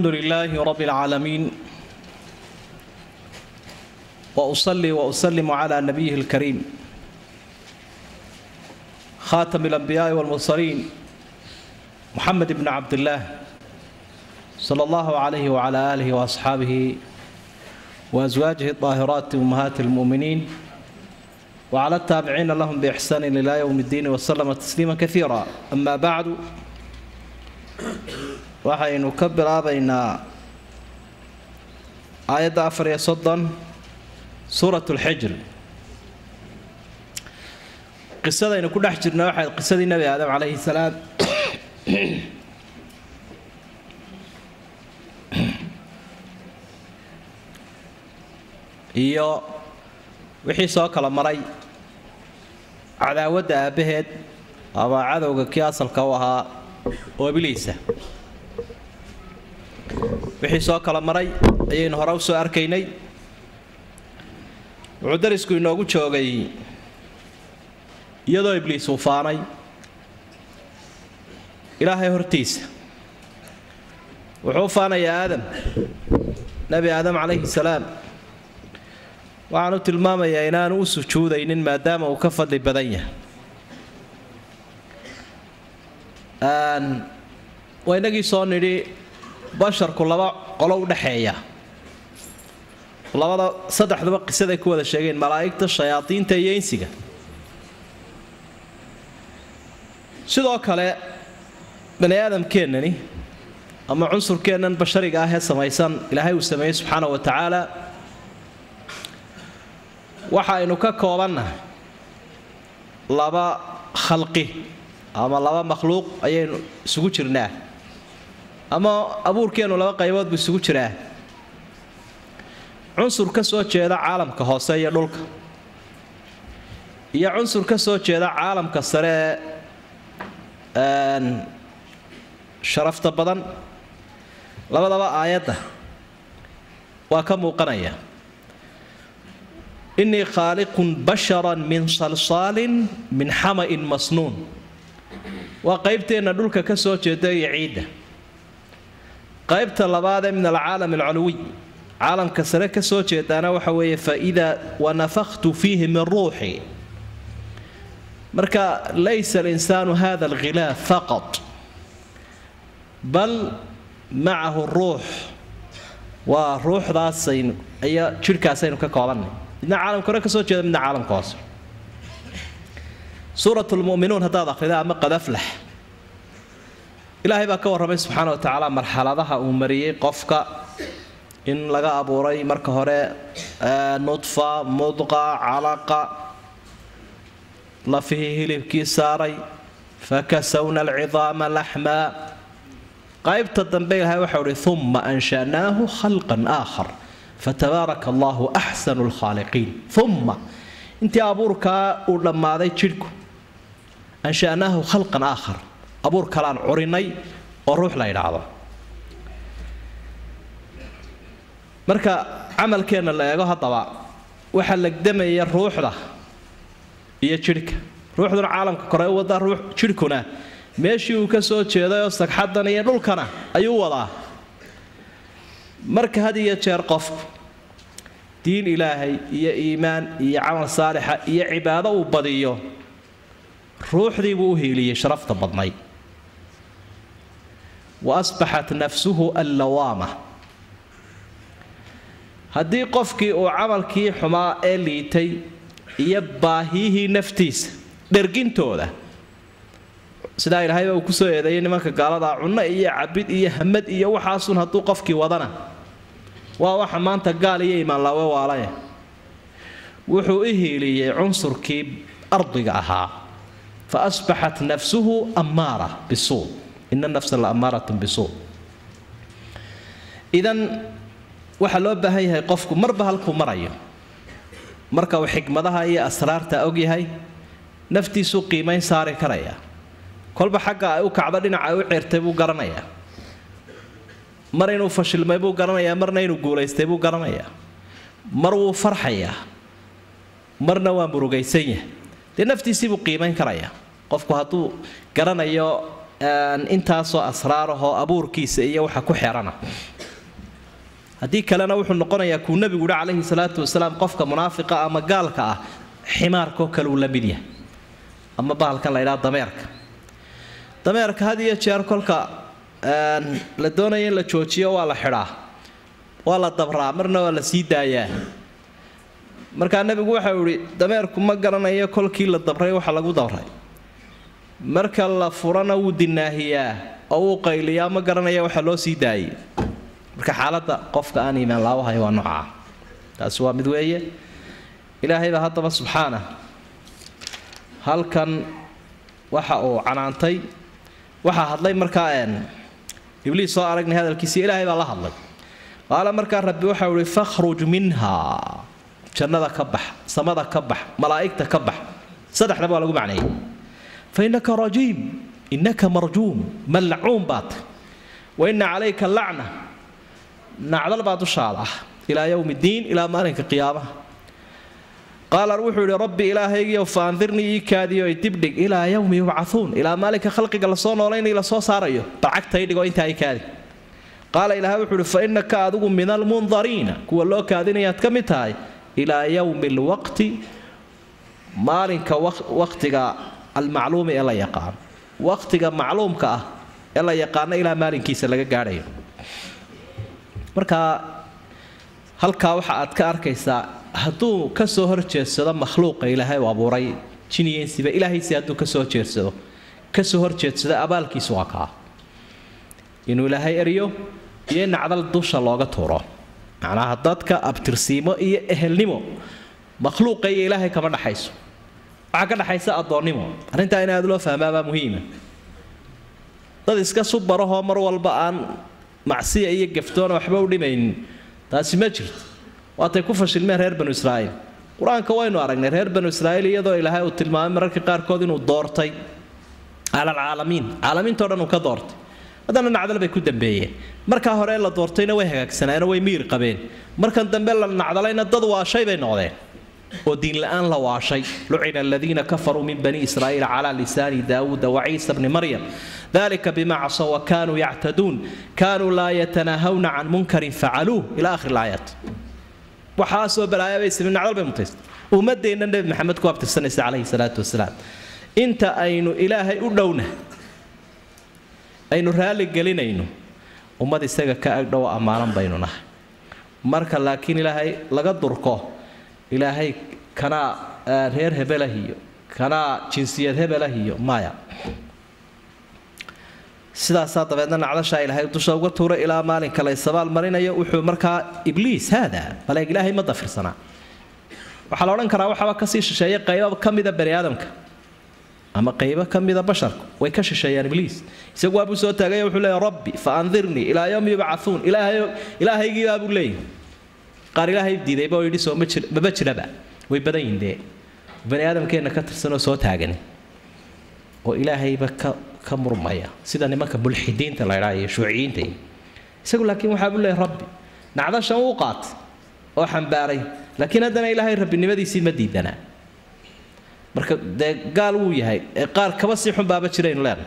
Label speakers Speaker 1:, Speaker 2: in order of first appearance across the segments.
Speaker 1: الحمد لله رب العالمين واصلي واسلم على نبيه الكريم خاتم الانبياء والمرسلين محمد بن عبد الله صلى الله عليه وعلى اله واصحابه وازواجه الطاهرات امهات المؤمنين وعلى التابعين لهم باحسان الى يوم الدين وسلم تسليما كثيرا اما بعد waxaynu ka bilaabaynaa aayadda afar iyo soddon suurat lxijr qisadaynu ku dhex jirna waxay qisadii nebi aadam calayhi salaam iyo wixii soo kala maray cadaawadda aabbaheed ama cadowga kii asalka u ahaa oo ibliisa wixii soo kala maray ayaynu hore u soo arkaynay wuxuu darisku inoogu joogay iyadoo ibliis uu faanay ilaahay hortiisa wuxuu u faanayaa aadam nebi aadam calayhi salaam waxaan u tilmaamayaa inaanu u sujuudaynin maadaama uu ka fadli badan yahay waa inagii soo nidhi basharku laba qolo u dhexeeya labada saddexduba qisaday ku wada sheegeen malaa'igta shayaadiinta iyo insiga sidoo kale bani aadamkeennani ama cunsurkeennan bashariga ah ee samaysan ilaahay uu sameeyey subxaana wa tacaala waxa aynu ka koobannahay laba khalqi ama laba makhluuq ayaynu isugu jirnaa ama abuurkeennu laba qaybood buu isugu jiraa cunsur ka soo jeeda caalamka hoose iyo dhulka iyo cunsur ka soo jeeda caalamka sare ee sharafta badan labadaba aayadda waa ka muuqanaya innii khaaliqun basharan min salsaalin min xama'in masnuun waa qaybteenna dhulka ka soo jeeda iyo ciidda qaybta labaad ee min alcaalam alculuwiy caalamka sare ka soo jeedaana waxa weeye faidaa wanafakhtu fiihi min ruuxi marka laysa alinsaanu hada alghilaaf faqat bal macahu ruux waa ruuxdaasaynu ayaa jidhkaasaynu ka koobannay midna caalamka hore ka soo jeeda midna caalamka hoose suurat lmu'minuun haddaad akhrida ama qad aflax ilaahay baa ka warramay subxaana wa tacaala marxaladaha uu mariyey qofka in laga abuuray marka hore nudfa mudqa calaqa lafihii hilibkii saaray fakasawna alcidaama laxmaa qaybta dambe ilahay waxau uhi uma ansha'naahu khalqan aakhar fatabaaraka allahu axsanu lkhaaliqiin uma intii abuurkaa uu dhammaaday jidhku ansha'naahu khalqan aakhar abuur kalaan curinay oo ruux la yidhaahdo marka camalkeenna la eego haddaba waxaa legdamaya ruuxda iyo jidhka ruuxduna caalamka kore u wadaa ruux jidhkuna meeshii uu ka soo jeedayoo sagxaddan iyo dhulkana ayuu wadaa marka had iyo jeer qofku diin ilaahay iyo iimaan iyo camal saalixa iyo cibaado uu badiyo ruuxdii buu u hiiliyey sharafta badnayd wa asbaxat nafsuhu allawaama haddii qofkii uu camalkii xumaa ee liitay iyo baahiyihii naftiisa dhergintooda sidaa ilaahayba uu kusoo eedeeyay nimanka gaaladaa cunno iyo cabid iyo hamad iyo waxaasun hadduu qofkii wadana waa waxa maanta gaal iyo imaanlaawe waalaya wuxuu u hiiliyey cunsurkii ardiga ahaa faasbaxat nafsuhu ammaara bisuu ina nafsa la ammaaratun bisuu idan waxaa loo baahan yahay qofku marba halkuu marayo marka uu xikmadaha iyo asraarta ogyahay naftiisuu qiimayn saari karaya kolba xagga ay u kacdo dhinaca ay u ceertay buu garanayaa mar inuu fashilmay buu garanayaa marna inuu guulaystay buu garanayaa mar wuu farxayaa marna waa murugaysan yahay dee naftiisiibuu qiimayn karayaa qofku hadduu garanayo intaasoo asraarahoo abuurkiisa iyo waxa ku xerana haddii kalena wuxuu noqonayaa kuu nebigu yihi calayhi salaatu wasalaam qofka munaafiqa ama gaalka ah ximaarkoo kale uu la mid yahay ama bahalkan la ydhaha dameerka dameerka had iyo jeer kolka la doonaya in la joojiyo waa la xidhaa waa la dabraa marna waa la sii daayaa markaa nebigu waxau ihi dameerku ma garanayo kolkii la dabray waxa lagu dabray marka la furana wuu dinaahiyaa oo wuu qayliyaa ma garanaya waxa loo sii daayay marka xaaladda qofka aan iimaan laawahay waa noocaa taasi waa mid weeye ilaahay baa haddaba subxaana halkan waxa uu canaantay waxaa hadlay markaa ibliis soo aragnay hadalkiisi ilaahay baa la hadlay qaala markaa rabbi waxau ihi fakhruj minha jannada ka bax samada ka bax malaa'igta ka bax saddexdaba waa lagu macneeyey fa innaka rajiim innaka marjuum malcuun baad wa inna calayka lacna nacdal baa dushaada ah ilaa yowmi ddiin ilaa maalinka qiyaamaha qaala wuxuu ihi rabbi ilaahaygiiyow fa andirnii ii kaadiyo ay dibdhig ilaa yowmi yubcauun ilaa maalinka khalqiga lasoo noolaynay lasoo saarayo bacagtay dhigo intaa i kaadi qaala ilahay wuxuu ihi fa innaka adigu min almundariina kuwa loo kaadinayaad ka mid tahay ilaa yowmi alwaqti maalinka waqtiga almacluumi ee la yaqaano waqtiga macluumka ah ee la yaqaano ilaa maalinkiisa laga gaadhayo marka halkaa waxa aad ka arkaysaa hadduu ka soo horjeedsado makhluuqa ilaahay u abuuray jiniyensiba ilaahaysi hadduu kasoo horjeedsado kasoo horjeedsado abaalkiisu waa kaa inuu ilaahay eryo iyo nacdal dusha looga tuuro macnaha dadka abtirsiimo iyo ehelnimo makhluuqa iyo ilaahay kama dhaxayso waxaa ka dhaxaysa addoonnimo arrintaa in aad loo fahmaabaa muhiima dad iska subarahoo mar walba aan macsiya iyo gaftoona waxba u dhimaynin taasi ma jirto waatay ku fashilmeen reer banu israa'iil qur-aanka waynu aragnay reer banu israa'iil iyadoo ilaahay uu tilmaamay mararka qaarkood inuu doortay calalcaalamiin caalamiintao dhan uu ka doortay haddana nacdal bay ku dambeeyeen markaa hore la doortayna way hagaagsanaayeenoo way miir qabeen markan dambe la nacdalayna dad waashay bay noqdeen oo diinla-aan la waashay lucina aladiina kafaruu min bani israa'iil calaa lisaani daawuuda waciisa bni maryam dalika bima casow wa kaanuu yactaduun kaanuu laa yatanaahawna can munkarin facaluuh ila akhir laayaat waxaasoo balaaya bay sameyn nacdal bay mutaysta ummadeenna nebi maxamed ku abtirsanaysa calayhi salaatu wasalaam inta aynu ilaahay u dhowna aynu raalli gelinayno ummad isaga ka agdhow ammaanan baynu nahay marka laakiin ilaahay laga durko ilaahay kanaa reer hebelah iyo kanaa jinsiyad hebelah iyo maya sidaasaa dabeedna nacdashaa ilaahay dusha uga tuura ilaa maalinka la ysabaal marinayo wuxuu markaa ibliis haada baleeg ilaahay ma dafirsanaa waxaa la odhan karaa waxaaba kasii shisheeya qaybo ka mida bani aadamka ama qaybo ka mida basharku way ka shisheeyaan ibliis isagu waabuu soo taagay wuxuu leeya rabbi fa andirnii ilaa yowmi yubcauun ilaahaygiibaa buu leeyahy qaar ilaahay diidayba oo yidhi soo maba jiraba way badan yihin dee bani aadamkeenna ka tirsanoo soo taagani oo ilaahayba ka ka murmaya sida nimanka mulxidiinta la ydhaa iyo shuuciyiinta iyo isagu laakiin waxaa buu leeyahy rabbi nacdashan uu qaatay oo xambaaray laakiin haddana ilaahay rabbinimadiisii ma diidanaa marka dee gaal wuu yahay ee qaar kaba sii xun baaba jiraynu leenahay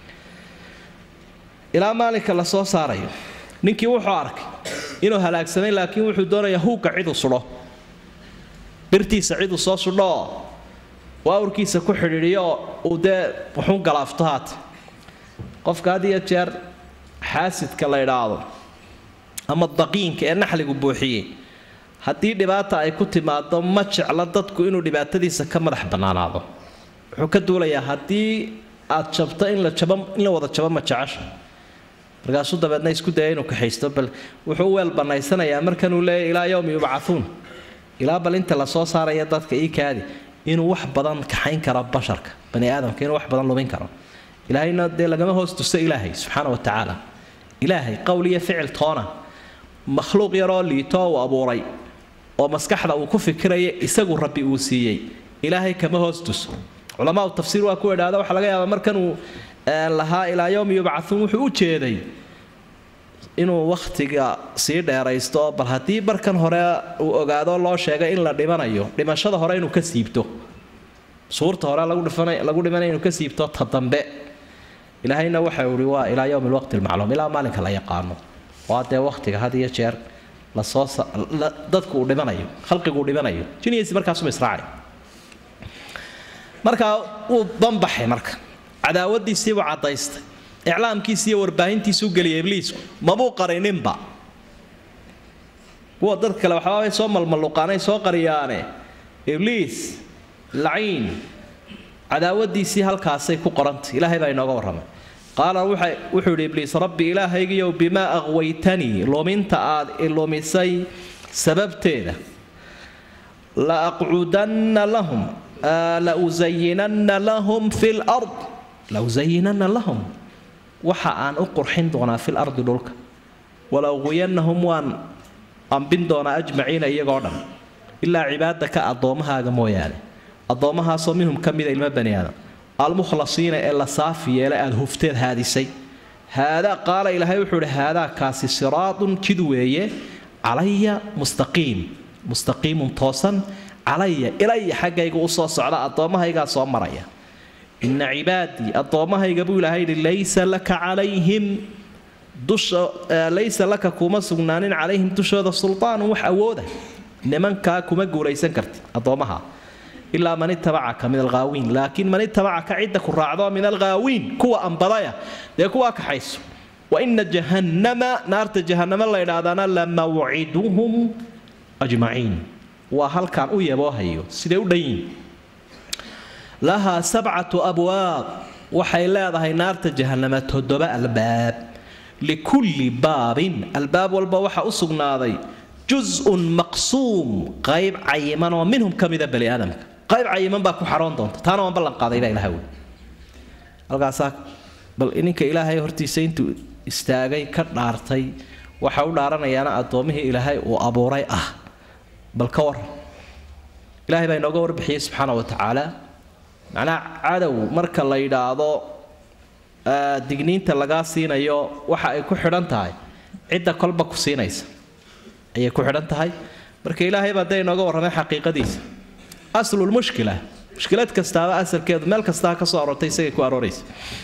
Speaker 1: ilaa maalinka la soo saarayo ninkii wuxuu arkay inuu halaagsamay laakiin wuxuu doonayaa huugga ciduu sudho birtiisa ciduu soo sudho oo uu awrkiisa ku xidhiidhiyo oo uu dee wuxuun galaafto haata qofka had iyo jeer xaasidka la idhaahdo ama daqiinka ee naxligu buuxiyey haddii dhibaata ay ku timaado ma jecla dadku inuu dhibaatadiisa ka madax bannaanaado wuxuu ka duulayaa haddii aad jabto in la jabo in la wada jabo ma jecesha markaasuu dabeedna isku daya inuu kaxaysto bal wuxuu u weel bannaysanayaa markanuu leeyahy ilaa yowmi yubcauun ilaa bal inta lasoo saaraya dadka ii kaadi inuu wax badan kaxayn karo basharka bani aadamka inuu wax badan lumin karo ilaahayna dee lagama hoos tuso ilaahay subxaana wa tacaala ilaahay qowl iyo ficil toona makhluuq yaroo liitoo uu abuuray oo maskaxda uu ku fikiraya isagu rabbi uu siiyey ilaahay kama hoos tuso culamaa tafsiir waa ku idhaahda waxaa laga yaabaa markanuu lahaa ilaa yowmi yubcauun wuxuu u jeeday inuu wakhtiga sii dheeraysto bal haddii barkan hore uu ogaado loo sheegay in la dhimanayo dhimashada hore inuu ka siibto suurta hore lagu dhimanaya inuu ka siibto ta dambe ilaahayna waxa ihi waa ilaa yowmi lwaqti lmacluum ilaa maalinka la yaqaano waa dee wakhtiga had iyo jeer lasoo dadku uu dhimanayo khalqigu uu dhimanayo jiniisi markaasuma israacay markaa wuu banbaxay marka cadaawadiisiibuu caddaystay iclaamkiisi iyo warbaahintiisuu geliyay ibliisku mabuu qarininba kuwa dad kale waxaabay soo malmalluqaanay soo qariyaane ibliis laciin cadaawadiisii halkaasay ku qorantay ilaahay baa inooga warramay qaala wuxuu yidhi ibliis rabbi ilaahaygiyow bimaa aqwaytanii luminta aad ilumisay sababteeda la aqcudanna lahum la usayinanna lahum fi lard la usayinanna lahum waxa aan u qurxin doonaa fil ardi dhulka wala uqwiyanahum waan ambin doonaa ajmaciina iyagoo dhan ilaa cibaadaka addoommahaaga mooyaane addoommahaasoo minhum ka mida ilmo bani aadam almukhlasiina ee la saafi yeelay aada hufteed haadisay haadaa qaala ilaahay wuxuu ihi haadaa kaasi siraadun jid weeye calaya mustaqiim mustaqiimun toosan calaya ilaya xaggayga u soo socda addoommahaygaa soo maraya ina cibaadii addoommahayga buu ilaahay yidhi laysa laka calayhim dusha laysa laka kuma sugnaanin calayhim dushooda sultaanun wax awooda nimankaa kuma guulaysan karti addoommaha ilaa man itabacaka min alghaawiin laakiin man itabacaka cidda ku raacdo min alghaawiin kuwa ambadaya dee kuwaa kaxayso wa ina jahannama naarta jahannama la ydhaahdaana lamawciduhum ajmaciin waa halkaan u yaboohayo siday u dhanyiin lahaa sabcatu abwaab waxay leedahay naarta jahannama toddoba albaab likulli baabin albaab walba waxaa u sugnaaday jus-un maqsuum qayb cayiman oo minhum ka mida bani aadamka qayb cayiman baa ku xaroon doonta taana waan ballan qaaday baa ilaha wey halkaasaa bal ninka ilaahay hortiisa intuu istaagay ka dhaartay waxa u dhaaranayaana addoommihii ilaahay uu abuuray ah bal ka war ilaahay baa inooga warbixiyey subxaana wa tacaala macnaha cadow marka la yidhaahdo digniinta lagaa siinayo waxa ay ku xidhan tahay cidda kolba ku siinaysa ayay ku xidhan tahay marka ilaahay baa dee inooga warramay xaqiiqadiisa aslulmushkila mushkilad kastaaba asalkeedu meel kastaa ka soo aroortay isagay ku arooraysa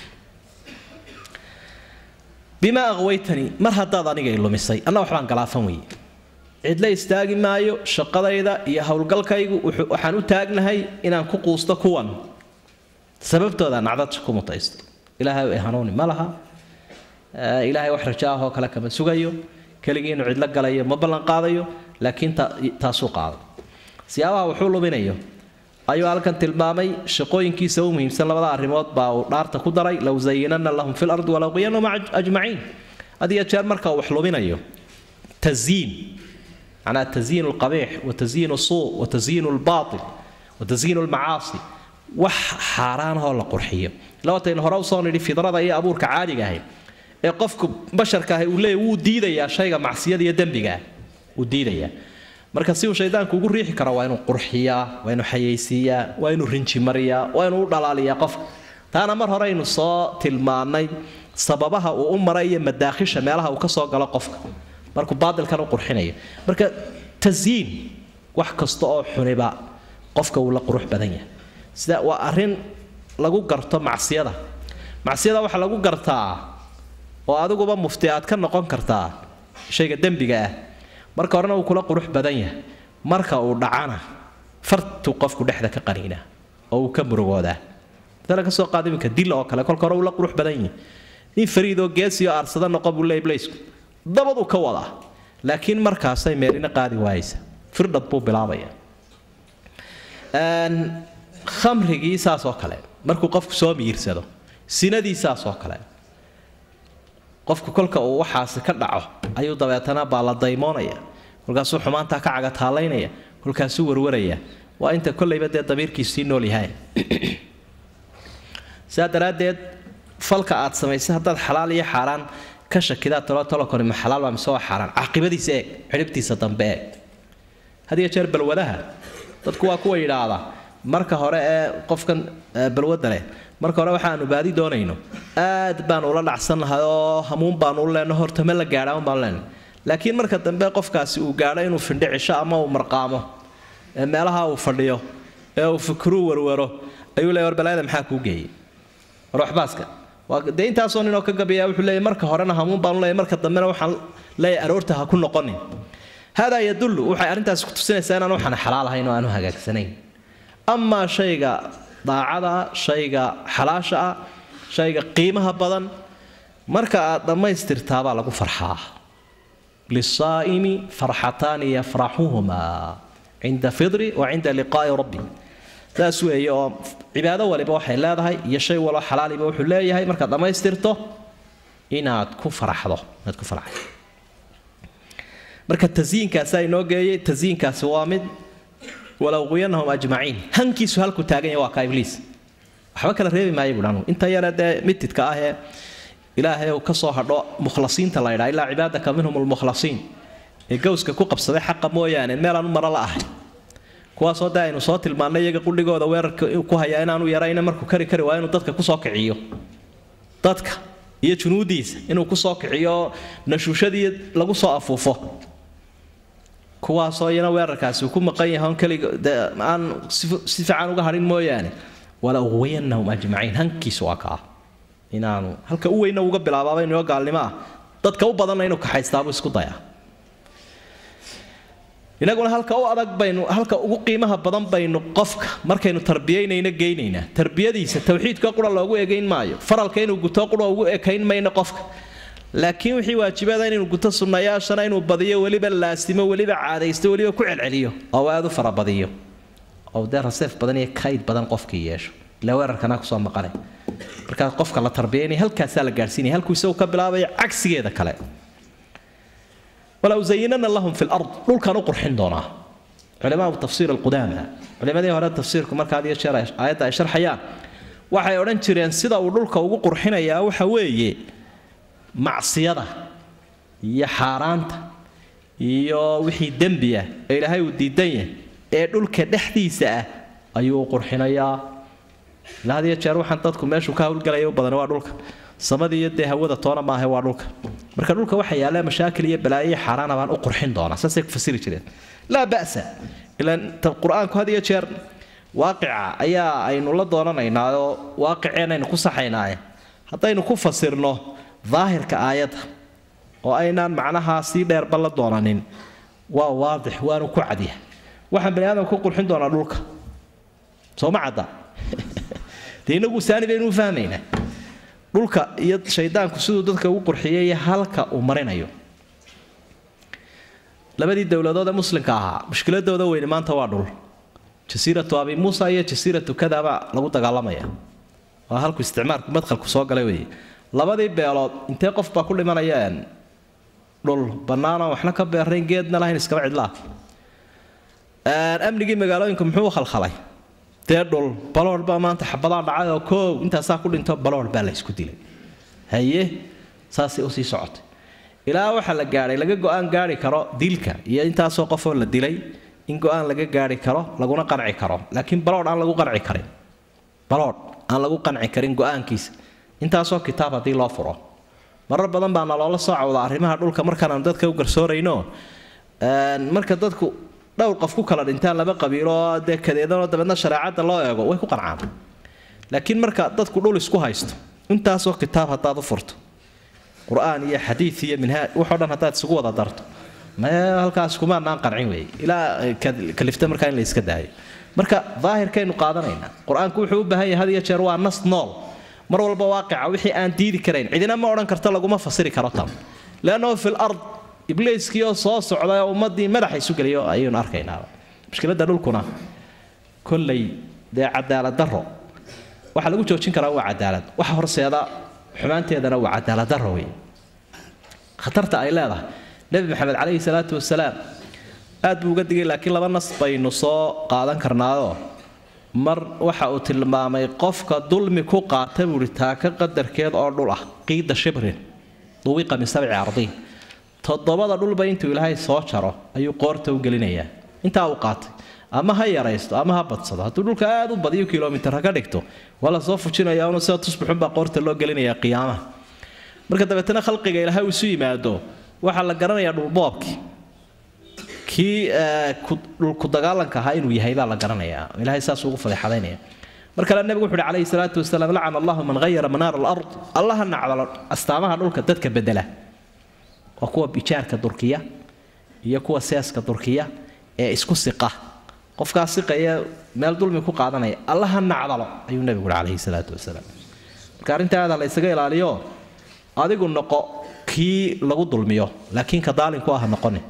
Speaker 1: bimaa aqwaytanii mar haddaad aniga ilumisay anna waxbaan galaafan weeye cidla istaagi maayo shaqadayda iyo howlgalkaygu waxaan u taagnahay inaan ku quusto kuwan sababtooda nacdad ku mutaysto ilaahay ay hanuuni ma laha ilaahay wax raja ahoo kale kama sugayo keligii inuu cidlo galayo ma ballan qaadayo laakiin taasuu qaaday siyaabaha wuxuu luminayo ayuu halkan tilmaamay shaqooyinkiisa u muhiimsan labada arrimood baa uu dhaarta ku daray low zayinana lahum fi lardi walaqwiyanahum ajmaciin had iyo jeer marka uu wax luminayo tazyiin macnaa tazyiin alqabiix wa tazyiin suu wa tazyiin albaatil wa tazyiin almacaasi wax xaaraanahoo la qurxiyo labataynu hore usoo nidhi fidrada iyo abuurka caadiga ahay ee qofku basharka ahi uu leeyahy wuu diidayaa shayga macsiyada iyo dembigaa wuu diidayaa marka si uu shaydaanku ugu riixi karo waa inuu qurxiyaa waa inuu xayaysiiyaa waa inuu rinji mariyaa waa inuu u dhalaaliyaa qofka taana mar hore aynu soo tilmaannay sababaha uu u maray iyo madaakhisha meelaha uu ka soo galo qofka markuu baadilkan u qurxinayo marka tasyiin wax kasta oo xuniba qofka wuu la qurux badan yahay sida waa arrin lagu garto macsiyada macsiyada waxaa lagu gartaa oo adiguba mufti aad ka noqon kartaa shayga dembiga ah marka horena uu kula qurux badan yahay marka uu dhacana fartuu qofku dhexda ka qaniinaa oo uu ka murugoodaa matala ka soo qaada iminka dil oo kale kolka hore uu la qurux badan yahay nin fariidoo geesiyo aarsada noqon buu leey blaysku dabaduu ka wadaa laakiin markaasay meelina qaadi waayeysa firdhad buu bilaabaya khamrigii saas oo kale markuu qofku soo miyirsado sinadii saas oo kale qofku kolka uu waxaasi ka dhaco ayuu dabeetana baa la daymoonaya kolkaasuu xumaantaa ka cagataalaynaya kolkaasuu warwaraya waa inta kollayba dee damiirkiisii nool yahay saa daraaddeed falka aad samaysay haddaad xalaal iyo xaaraan ka shakidaa talo tolokoni ma xalaal baa mise waa xaaraan caaqibadiisa eeg xidhibtiisa dambe eeg had iyo jeer balwadaha dadku waa kuwa yidhaahda marka hore ee qofkan balwadda leh marka hore waxaanu baadi doonayno aad baanu ula dhacsan lahay oo hamuun baanu u leenno horta ma la gaadhaan baanu leenay laakiin marka dambe qofkaasi uu gaadho inuu findhicisho ama uu marqaamo ee meelaha uu fadhiyo ee uu fikiruu warwaro ayuu leeyahy war balaayada maxaa kuu geeyey war waxbaaska waa dee intaasoo ninoo ka gabiyaa wuxuu leeyahy marka horena hamuun baanu leeyahy marka dambena waxaan leeyahay aroorta ha ku noqonin haadaa yadullu waxay arrintaasi ku tusinaysaa inaan waxaan xalaal ahayn oo aanu hagaagsanayn amaa shayga daacada ah shayga xalaasha ah shayga qiimaha badan marka aad dhammaystirtaabaa lagu farxaa lisaa'imi farxataani yafraxuhumaa cinda fidri wa cinda liqaa'i rabbi saas weeye oo cibaado waliba waxay leedahay iyo shay waloo xalaaliba wuxuu leeyahay markaad dhammaystirto inaad ku faraxdo inaad ku faraxdo marka tasyiinkaasaa inoo geeyey tasyiinkaasi waa mid walow quyanahum ajmaciin hankiisu halku taagan yahay waa ka ibliis waxba kala reebi maayo buuhi anugu inta yare dee mitidka ah ee ilaahay uu ka soo hadho mukhlasiinta la ydhaa ilaa cibaadaka minhum lmukhlasiin ee gowska ku qabsaday xaqa mooyaane meelaan u maro la ahay kuwaasoo dee aynu soo tilmaannay iyaga qudhigooda weerarka ku hayaa inaanu yarayna markuu kari kari waa inuu dadka kusoo kiciyo dadka iyo junuudiisa inuu kusoo kiciyo nashuushadii lagu soo afuufo kuwaasoo iyana weerarkaasi uu ku maqan yahay on keliga aan si fiican uga hadhin mooyaane wala uqwayanahum ajmaciin hankiisu waa kaa inaanu halka u weyna uga bilaabaaba inoo gaalnimo ah dadka u badanna inuu kaxaystaabuu isku dayaa inaguna halka u adag baynu halka ugu qiimaha badan baynu qofka markaynu tarbiyaynayno geynaynaa tarbiyadiisa tawxiidka qura loogu egayn maayo faralka inuu guto qura ugu ekayn mayno qofka laakiin wixii waajibada inuu guto sunnayaashana inuu badiyo weliba laasimo weliba caadaysto weliba ku celceliyo oo aad u farabadiyo oo dee raseef badan iyo kayd badan qofkii yeesho ila weerarkana kusoo maqanay markaa qofka la tarbiyaynaya halkaasaa la gaadhsiinaya halkuu isagu ka bilaabaya cagsigeeda kale walow zayinana lahum fi lard dhulkan u qurxin doonaa culamaau tafsiir alqudaama culimadii hore tafsiirku markaad iyo jeer aayadda ay sharxayaan waxay odhan jireen sida uu dhulka ugu qurxinayaa waxa weeye macsiyada iyo xaaraanta iyo wixii dembi ah ee ilaahay uu diidan yahay ee dhulka dhexdiisa ah ayuu u qurxinayaa ilaa had iyo jeer waxaan dadku meeshuu ka hawlgalaya u badan waa dhulka samadii iyo dee hawada toona maaha waa dhulka marka dhulka waxa yaalla mashaakil iyo balaayo iyo xaaraana baan u qurxin doonaa saasay ku fasiri jireen laa ba'sa ilaan qur-aanku had iyo jeer waaqica ayaa aynu la doonanaynaa oo waaqiceenaynu ku saxaynaaye haddaynu ku fasirno daahirka aayadda oo aynaan macnaha sii dheerba la doonanin waa waadix waanu ku cadyahay waxaan bani aadamka ku qurxin doonaa dhulka soo ma cadda dee inagu saani baynu u fahmaynaa dhulka iyo shaydaanku siduu dadka ugu qurxiyay halka uu marinayo labadii dowladood ee muslimka ahaa mushkiladooda weyne maanta waa dhul jasiiratu abi muusa iyo jasiiratu kadaba lagu dagaalamaya waa halku isticmaalku madkhalku soo galay weeye labadii beelood intee qof baa ku dhimanaya dhul bannaanaan waxna ka beerayn geedna lahayn iskaba cidlaa amnigii magaalooyinka muxuu u khalkhalay dee dhul baloor baa maanta xabadaa dhacay oo koow intaasaa ku dhinto baloor baa la isku dilay haye saasay usii socotay ilaa waxaa la gaadhay laga go-aan gaari karo dilka iyo intaasoo qofoo la dilay in go-aan laga gaari karo laguna qanci karo laakiin baloor aan lagu qanci karin baloor aan lagu qanci karin go-aankiisa intaasoo kitaab haddii loo furo marar badan baa naloola soo cawda arrimaha dhulka markaanaan dadka u garsoorayno marka dadku dhowr qof ku kala dhintaan laba qabiilo oo dee kadeedanoo dabeedna shareecadda loo eego way ku qancaan laakiin marka dadku dhul isku haysto intaasoo kitaab haddaad u furto qur-aan iyo xadiid iyo minhaaj waxoo dhan haddaad isugu wada darto mee halkaas kumaanaan qancin weeye ilaa kalifta markaa in la iska daayo marka daahirkaynu qaadanaynaa qur-aanku wuxuu u baahan yahay had iyo jeer waa nas nool mar walba waaqica wixii aan diidi karayn cidina ma odhan karto laguma fasiri karo tan leannahu fi lard ibliiskii oo soo socday oo ummaddii madaxa isu geliyo ayaynu arkaynaa mushkiladda dhulkuna kolley dee cadaalad darro waxaa lagu joojin karaa waa cadaalad waxa horseeda xumaanteedana waa cadaalad darro wey khatarta ay leedahay nebi maxamed calayhi salaatu wasalaam aad buu uga digay laakiin laba nas baynu soo qaadan karnaayoo mar waxa uu tilmaamay qofka dulmi ku qaata buuhi taaka qadarkeed oo dhul ah qiida shibrin duwiqa min sabci ardiin toddobada dhulba intuu ilaahay soo jaro ayuu qoorta u gelinayaa intaa uu qaatay ama ha yaraysto ama ha badsado hadduu dhulka aad u badiyo kilomitara ka dhigto waa la soo fujinaya una sida tusbuxunbaa qoorta loo gelinayaa qiyaamaha marka dabeetana khalqiga ilaahay uu isu yimaado waxaa la garanayaa dhulboobkii kii dhulku dagaalanka ahaa inuu yahay baa la garanayaa ilaahay saas ugu fadeexadaynaya mar kale nebigu wuxu uhi calayhi salaatu wasalaam lacana allahu man hayara manaara alard allaha nacdalo astaamaha dhulka dadka bedela waa kuwa bijaarka durkiya iyo kuwa seeska durkiya ee isku siqa qofkaa siqaya meel dulmi ku qaadanaya allaha nacdalo ayuu nebigu uhi calayhi salaatu wasalaam marka arrintaada la ysaga ilaaliyo adigu noqo kii lagu dulmiyo laakiin ka daalinku ah noqoni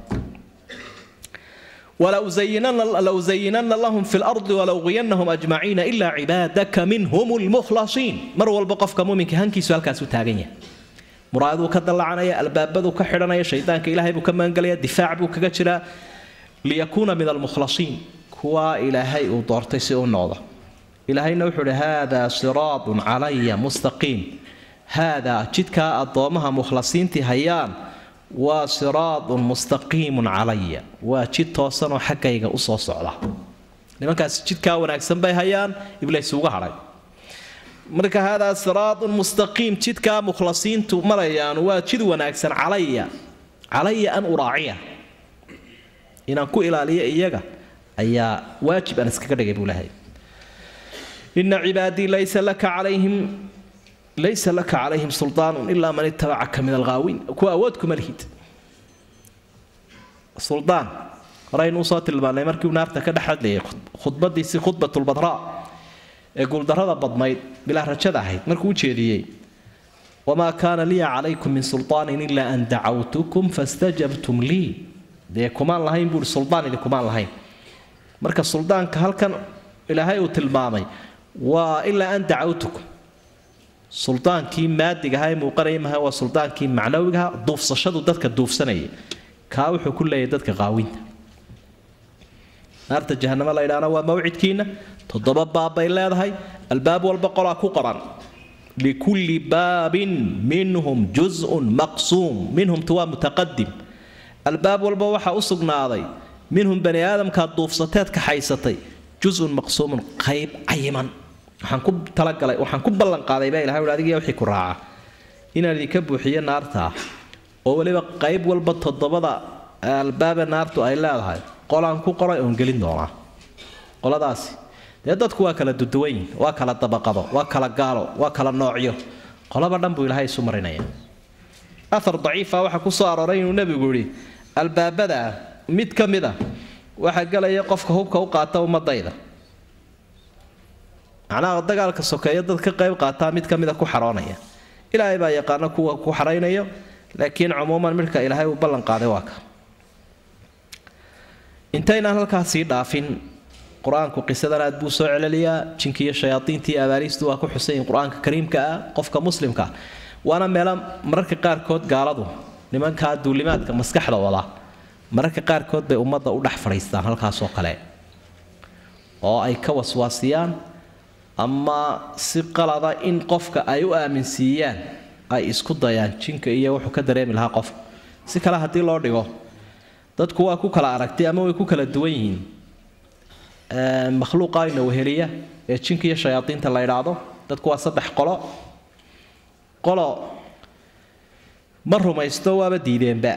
Speaker 1: ولأزينن لهم في الأرض ولأغوينهم أجمعين إلا عبادك منهم المخلصين مر والبقف كمؤمن هنكي سؤال كاسو تاغنيا muraaduu ka dallacanaya albaabaduu ka xidhanaya shaydaanka ilaahay buu ka magangelaya difaac buu kaga jiraa liyakuuna min almukhlasiin kuwaa ilaahay uu doortay si u noqdo ilaahayna wuxuu ihi haadaa siraadun calaya mustaqiim haadaa jidkaa addoommaha mukhlasiintii hayaan waa siraadun mustaqiimun calaya waa jid toosanoo xaggayga usoo socda nimankaasi jidkaa wanaagsan bay hayaan iblays uga hadhay marka haadaa siraadun mustaqiim jidkaa mukhlasiintu marayaan waa jid wanaagsan calaya calaya an uraaciya inaan ku ilaaliyo iyaga ayaa waajib aan iskaga dhigay buu lahay ina cibaadii laysa laka calayhim laysa laka calayhim suldaanun ilaa man itabacaka min alghaawiin kuwa awood kuma lihid suldaan horeaynu usoo tilmaanay markii uu naarta ka dhex hadlayay khudbadiisii khudbatulbadraa ee guuldarrada badnayd bilaa rajada ahayd markuu u jeediyey wamaa kaana liya calaykum min sulطaanin ilaa an dacawtukum fastajabtum lii dee kumaan lahayn buui suldaan idi kumaan lahayn marka suldaanka halkan ilaahay uu tilmaamay waa ilaa an dacawtukum suldaankii maadigaha ee muuqanaya maha waa suldaankii macnawigaha duufsashadu dadka duufsanaya kaa wuxuu ku leeyahay dadka qaawinta naarta jahanamo la ydhaana waa mawcidkiina toddoba baab bay leedahay albaab walba qolaa ku qoran likulli baabin minhum juzun maqsuum minhumtu waa mutaqadim albaab walba waxaa u sugnaaday minhum bani aadamkaa duufsateed kaxaysatay juzun maqsuumun qayb cayiman waxaan ku talagalay waxaan ku ballanqaaday baa ilahay adigiya wixii ku raaca inaan idinka buuxiyo naartaa oo weliba qayb walba toddobada albaabe naartu ay leedahay qolaan ku qoray oon gelin doonaa qoladaasi dee dadku waa kala duduwanyihin waa kala dabaqado waa kala gaalo waa kala noocyo qolaba dhan buu ilaahay isu marinaya athar daciifa waxaa ku soo arooray inuu nebigu yidhi albaabada mid ka mid a waxaa gelaya qofka hubka u qaata ummadayda macnaha dagaalka sokeeyo dad ka qayb qaataa mid ka mida ku xaroonaya ilaahay baa yaqaano kuwa ku xaraynayo laakiin cumuuman midhka ilaahay uu ballan qaaday waa ka intaynaan halkaas sii dhaafin qur-aanku qisadan aad buu soo celeliyaa jinkiiyo shayaadiintii abaariistu waa ku xusayin qur-aanka kariimka ah qofka muslimka waana meelo mararka qaarkood gaaladu nimankaa duulimaadka maskaxda wada mararka qaarkood bay ummadda u dhex fadhiistaan halkaasoo kale oo ay ka waswaasiyaan ama si qalada in qofka ay u aaminsiiyaan ay isku dayaan jinka iyo wuxuu ka dareemi lahaa qofka si kale haddii loo dhigo dadku waa ku kala aragtay ama way ku kala duwan yihiin makhluuqa ina weheliya ee jinka iyo shayaadiinta la idhaahdo dadku waa saddex qolo qolo ma rumaysto waaba diideenba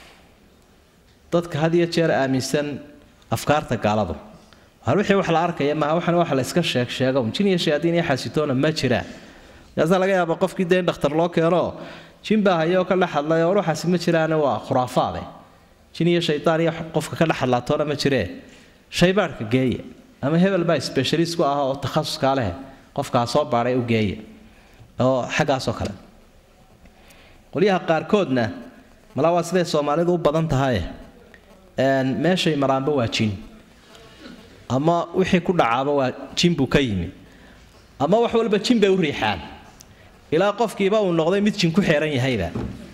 Speaker 1: dadka had iyo jeer aaminsan afkaarta gaaladu hal wixii wax la arkaya maaha waxan wax la iska sheeg sheego jin iyo shayaadiin iyo xasitoona ma jiraan markaasaa laga yaaba qofkii dee in dhakhtar loo keeno jin baa hayoo ka dhex hadlay oo waxaasi ma jiraane waa khuraafaade jin iyo shaydaan iyo qofka ka dhex hadlaatoona ma jiree shaybaadhka geeya ama hebel baa specialist ku ah oo takhasuskaa leh qofkaa soo baadhay u geeya oo xaggaasoo kale qolyaha qaarkoodna malaa waa siday soomaalidu u badan tahay meeshay maraanba waa jin ama wixii ku dhacaaba waa jin buu ka yimi ama wax walba jin bay u riixaan ilaa qofkiiba uu noqday mid jin ku xeeran yahayba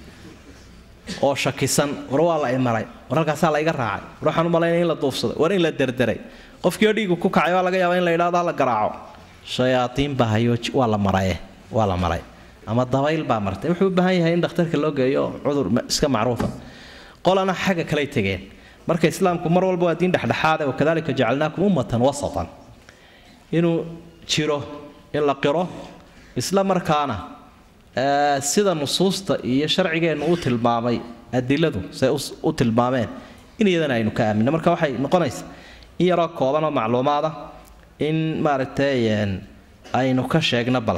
Speaker 1: oo shakisan war waa la imaray war halkaasaa la iga raacay war waxaan u malaynaya in la duufsaday war in la derderay qofkii oo dhiigu ku kacay waa laga yaabaa in la yidhahdo ha la garaaco shayaadiin baa hayo waa la maraye waa la maray ama dabayl baa martay wuxuu u baahan yahay in dhakhtarka loo geeyo cudur iska macruufa qolana xagga kaley tegeen marka islaamku mar walba waa diin dhexdhexaade wakadalika jacalnaakum ummatan wasatan inuu jiro in la qiro isla markaana sida nusuusta iyo sharcigeennu u tilmaamay adiladu say u tilmaameen in iyadana aynu ka aaminno marka waxay noqonaysaa in yaroo kooban oo macluumaada in maaragtay aynu ka sheegno bal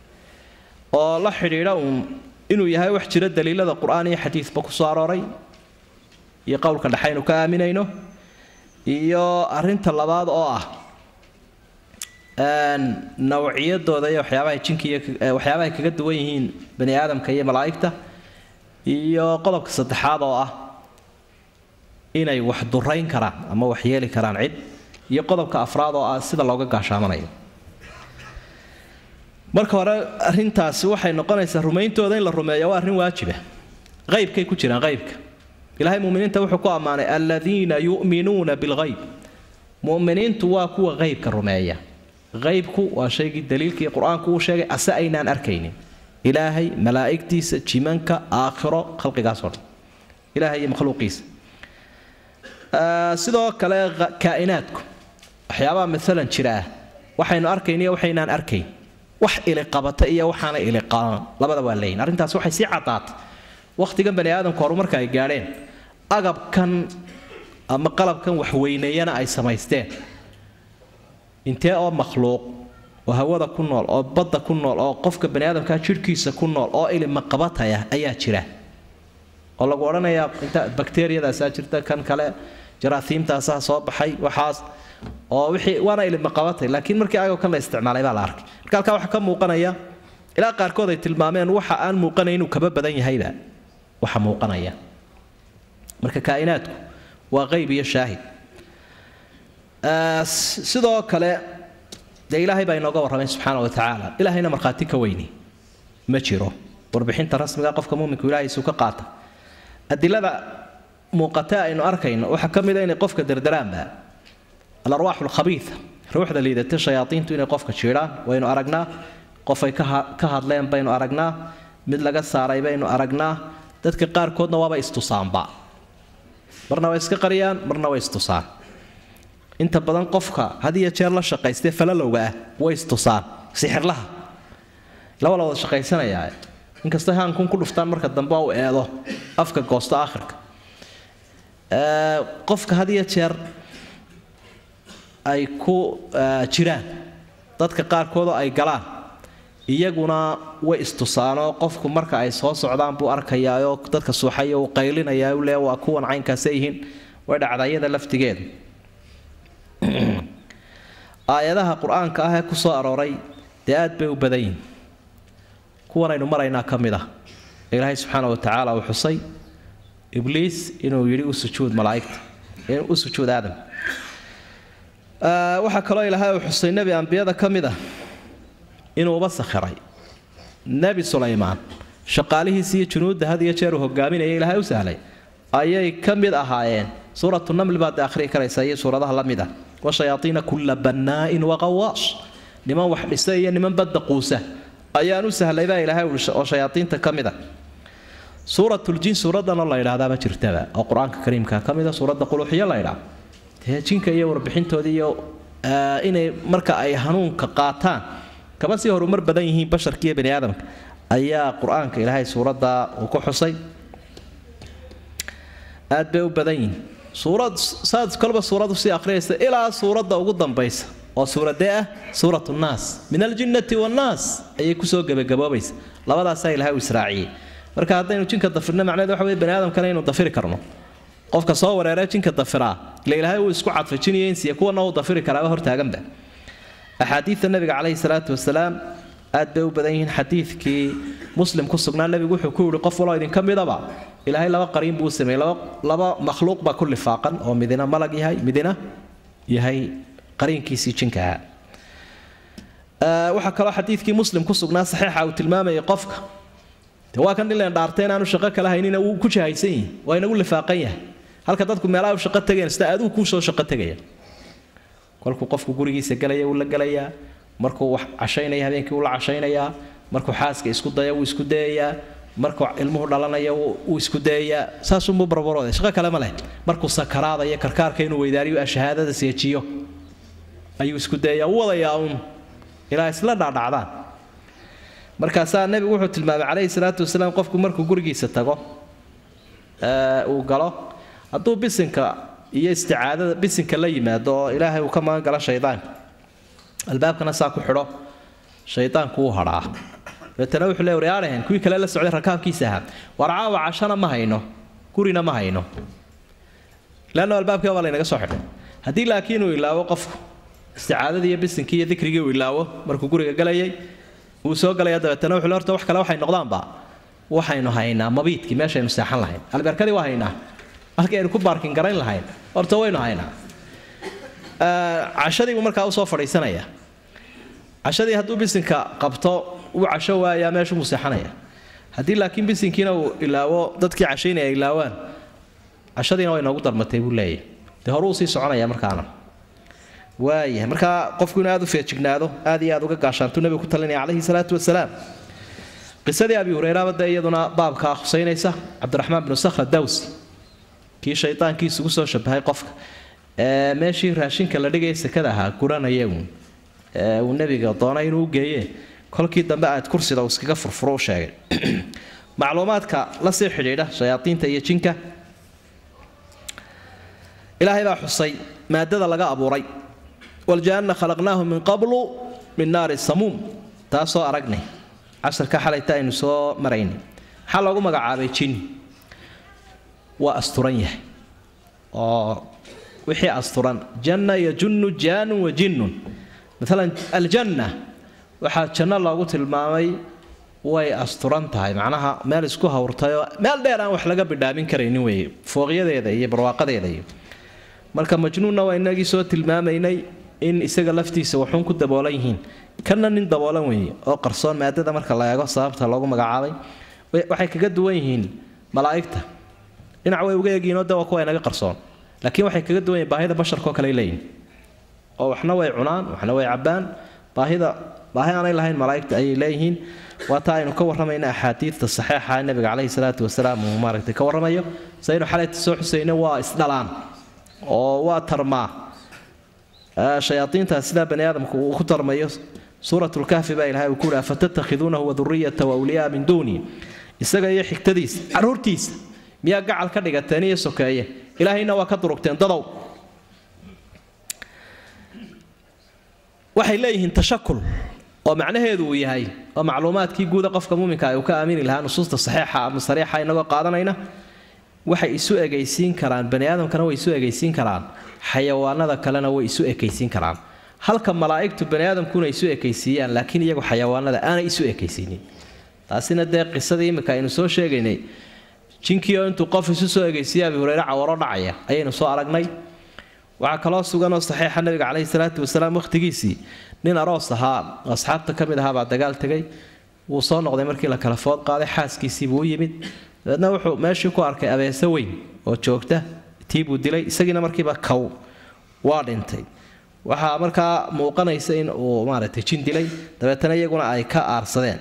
Speaker 1: oo la xidhiidha uun inuu yahay wax jira daliilada qur-aan iyo xadiidba ku soo arooray iyo qowlka dhexe aynu ka aaminayno iyo arinta labaad oo ah nawciyadooda iyo waxyaabaha jinka iyo waxyaabahay kaga duwan yihiin bani aadamka iyo malaa'igta iyo qodobka saddexaad oo ah inay wax durayn karaan ama wax yeeli karaan cid iyo qodobka afraad oo ah sida looga gaashaamanayo marka hore arintaasi waxay noqonaysaa rumayntooda in la rumeeyo waa arrin waajiba qaybkay ku jiraan qaybka ilahay muminiinta wuxuu ku ammaanay aladiina yu'minuuna bilghayb muminiintu waa kuwa qaybka rumeeya qaybku waa shaygii daliilkii qur-aanku uu sheegay ase aynaan arkaynin ilaahay malaa'igtiisa jimanka aakhiro khalqigaasoo dhan ilahay iyo makhluuqiisa sidoo kale kaa'inaadku waxyaabaha maalan jira ah waxaynu arkayn iyo waxaynaan arkayn wax iliqabata iyo waxaana iliqaban labada waa leeyihin arrintaas waxay sii caddaatay wakhtigan bani aadamku horumarka ay gaadheen agabkan ama qalabkan waxweyneeyana ay samaysteen intee oo makhluuq oo hawada ku nool oo badda ku nool oo qofka bani aadamkaa jidhkiisa ku nool oo ilimaqabataya ayaa jira oo lagu odhanayaa inta bakteriyadaasaa jirta kan kale jaraasiimtaasaa soo baxay waxaas oo wixii waana ilimaqabatay laakiin markii agabkan la isticmaalay baa la arkay marka halkaa waxaa ka muuqanaya ilaa qaarkood ay tilmaameen waxa aan muuqanayn inuu kaba badan yahayba waxa muuqanaya marka kaa'inaadku waa qayb iyo shaahid sidoo kale dee ilaahay baa inooga warramay subxaana wa tacaala ilaahayna markhaati ka weyni ma jiro warbixinta rasmiga qofka muminku ilaahaysuu ka qaata adilada muuqata aynu arkayno waxaa ka mid a inay qofka dardaraanba alarwaaxu alkhabiida ruuxda liidata shayaadiintu inay qofka jiidhaan waynu aragnaa qofay ka hadleen baynu aragnaa mid laga saaray baynu aragnaa dadka qaarkoodna waaba istusaanba marna way iska qariyaan marna way istusaan inta badan qofka had iyo jeer la shaqaystee falalowga ah way istusaan sixirlaha laba la wada shaqaysanayaa inkastoo haankun ku dhuftaan marka dambe u eedo afka goosto aakhirka qofka had iyo jeer ay ku jiraan dadka qaarkoodoo ay galaan iyaguna way istusaanoo qofku marka ay soo socdaan buu arkayaayoo dadka suuxaya uu qaylinayaa u le waa kuwan caynkaasay yihiin way dhacdayada laftigeedu aayadaha qur-aanka ah ee ku soo arooray dee aad bay u badan yihin kuwanaynu maraynaa ka mid ah ilaahay subxaana wa tacaala uu xusay ibliis inuu yidhi u sujuud malaaigta u sujuud aadam waxaa kaloo ilaahay uu xusay nebi ambiyada ka mid ah inuuba sakhiray nebi sulaymaan shaqaalihiisi iyo junuudda had iyo jeer uu hogaaminaya ilaahay u sahlay ayay ka mid ahaayeen suuratu namli baad akhrii karaysa iyo suuradaha la mid ah washayaaiina kulla bannaa'in waqawaash niman wax dhisa iyo niman badda quusa ayaan u sahlay baa ilaahay oo shayaaiinta ka mid a suuratuljin suuradanoo la ydhahdaa ma jirtaba oo qur-aanka kariimka ka mid a suuradda quluuxiyo la ydhaa dee jinka iyo warbixintooda iyo inay marka ay hanuunka qaataan kaba sii horumar badan yihiin basharka iyo bani aadamka ayaa qur-aanka ilaahay suuradda uu ku xusay aad bay u badan yihiin suurad saad kolba suuradu sii akhriyaysa ilaa suuradda ugu dambaysa oo suuradee ah suurat nnaas min aljinnati wannaas ayay kusoo gebagaboobaysa labadaasaa ilahay uu israaciyey marka haddaynu jinka dafirno macneed waxa wey bani aadamkana inuu dafiri karno qofka soo wareeree jinka dafiraa ila ilaahay uu isku cadfajinaya insiya kuwana uu dafiri karaaba hortaaganba axaadiida nabiga caleyhi salaatu wasalaam aad bay u badan yihiin xadiidkii muslim ku sugnaa nebigu wuxuu ku yihi qof waloo idinka midaba ilaahay laba qariin buu u sameeyey laba makhluuq baa ku lifaaqan oo midina malag yahay midina yahay qariinkiisii jinka ahaa waxaa kaloo xadiidkii muslim ku sugnaa saxiixa uu tilmaamayay qofka de waa kan dhileen dhaartay inaanu shaqo kala haynina wuu ku jahaysan yihi waa inagu lifaaqan yahay halka dadku meelaha u shaqo tegeen sida adigu kuu soo shaqo tegaya kolkuu qofku gurigiisa galaya wuu la gelayaa markuu wax cashaynaya habeenkii wuu la cashaynayaa markuu xaaska isku daya wuu isku dayayaa markuu ilmuhu dhalanaya wuu isku dayayaa saasuunbuu barbarooda shaqo kale ma leh markuu sakaraadayo karkaarka inuu weydaariyo shahaadada seejiyo ayuu isku dayayaa u wadayaa uun ilaa isla dhaadhacdaan markaasaa nebigu wuxuu tilmaamay calayhi salaatu wasalaam qofku markuu gurigiisa tago uu galo hadduu bisinka iyo isticaadada bisinka la yimaado oo ilaahay uu ka magan galo shaydaanka albaabkana saa ku xidho shaydaanku wuu hadhaa dabeetana wuxuu le waryaadhahen kuwii kale la socday rakaabkiisa ahaa war caawa cashana ma hayno gurina ma hayno leanna albaabkii baa laynaga soo xidhay haddii laakiin uu ilaawo qofku isticaadadii iyo bisinkii iyo dikrigii uu ilaawo markuu guriga galayay wuu soo galaya dabeetana wuxuu horta wax kale waxay noqdaanba waxaynu haynaa mabiidkii meeshaynu seexan lahayn albeerkadii waa haynaa halkii aynu ku baarkin garayn lahayn horta waynu haynaa cashadii buu markaa usoo fadhiisanaya cashadii hadduu bisinka qabto uu casho waayaa meeshu buu seexanaya haddii laakiin bisinkiina uu ilaawo dadkii cashaynaya ay ilaawaan cashadiina way noogu darmatay buu leeyahy dee hore uu sii soconaya markaana waayahay markaa qofku inuu aad u feejignaado aad iyo aad uga gaashaantuu nebigu ku talinaya calayhi salaatu wasalaam qisadii abi hurayraba dee iyaduna baabkaa khusaynaysa cabdiraxmaan binu sakhra dawsi kii shaydaankii isugu soo shabahay qofka ee meeshii raashinka la dhigaya sekada ahaa guranaya uun ee uu nebiga doonay inuu geeye kolkii dambe aad kursida uu iskaga furfuro u sheegay macluumaadka la sii xidhiidha shayaadiinta iyo jinka ilaahay baa xusay maadada laga abuuray waljaanna khalaqnaahu min qablu min naari samuum taasoo aragnay casharka xalayta aynu soo maraynay maxaa loogu magacaabay jin waa asturan yahay oo wixii asturan janna yajunnu jaanun wa jinnun maalan aljanna waxaa janno loogu tilmaamay way asturan tahay macnaha meel isku hawrtayoo meel dheer aan wax laga bidhaamin karaynin weeye fooqyadeeda iyo barwaaqadeeda iyo marka majnuunna waa inagii soo tilmaamaynay in isaga laftiisa waxuun ku daboolan yihiin kana nin daboolan weeye oo qarsoon maadada marka la eego sababta loogu magacaabay waxay kaga duwan yihiin malaa'igta dhinac way uga egiinoo de waa kuwa inaga qarsoon laakiin waxay kaga duwan yihiin baahida basharkaoo kale leeyihin oo waxna way cunaan waxna way cabbaan baahida baahi aanay lahayn malaa'igta ayay leeyihiin waa taa aynu ka warramayna axaadiidta saxiixa ee nabiga caleyhi salaatu wasalaam uu maaragtay ka warramayo saynu xalayta soo xusayna waa isdhalaan oo waa tarmaa shayaaiintaas sidaa bani aadamku uu ku tarmayo suurat lkahfi baa ilahay uu ku yihi fatattakhiduunahu waduriyata wawliyaa min duuni isaga iyo xigtadiisa caruurtiisa miyaa gacal ka dhigateen iyo sokeeye ilaahayna waa ka durugteen dadow waxay leeyihiin tashakul oo macnaheedu uu yahay oo macluumaadkii guuda qofka muuminka uu ka aamini lahaa nusuusta saxiixa ama sariixa inagoo qaadanayna waxay isu egaysiin karaan bani aadamkana way isu egaysiin karaan xayawaanada kalena way isu ekaysiin karaan halka malaa'igtu bani aadamkuna isu ekaysiiyaan laakiin iyagu xayawaanada aanay isu ekaysiinin taasina dee qisadii imika aynu soo sheegaynay jinkiioo intuu qof isu soo egaysiiya abi hureyre cawaro dhacaya ayaynu soo aragnay waxaa kaloo suganoo saxiixa nabiga caleyhi salaatu wasalaam wakhtigiisii nin aroos ahaa asxaabta ka mid ahaabaa dagaal tegay wuu soo noqday markii la kala food qaaday xaaskiisiibuu u yimid dabeedna wuxuu meeshii ku arkay abeese weyn oo joogta tiibuu dilay isagiina markiiba kow waa dhintay waxaa markaa muuqanaysa in uu maaragtay jin dilay dabeetana iyaguna ay ka aarsadeen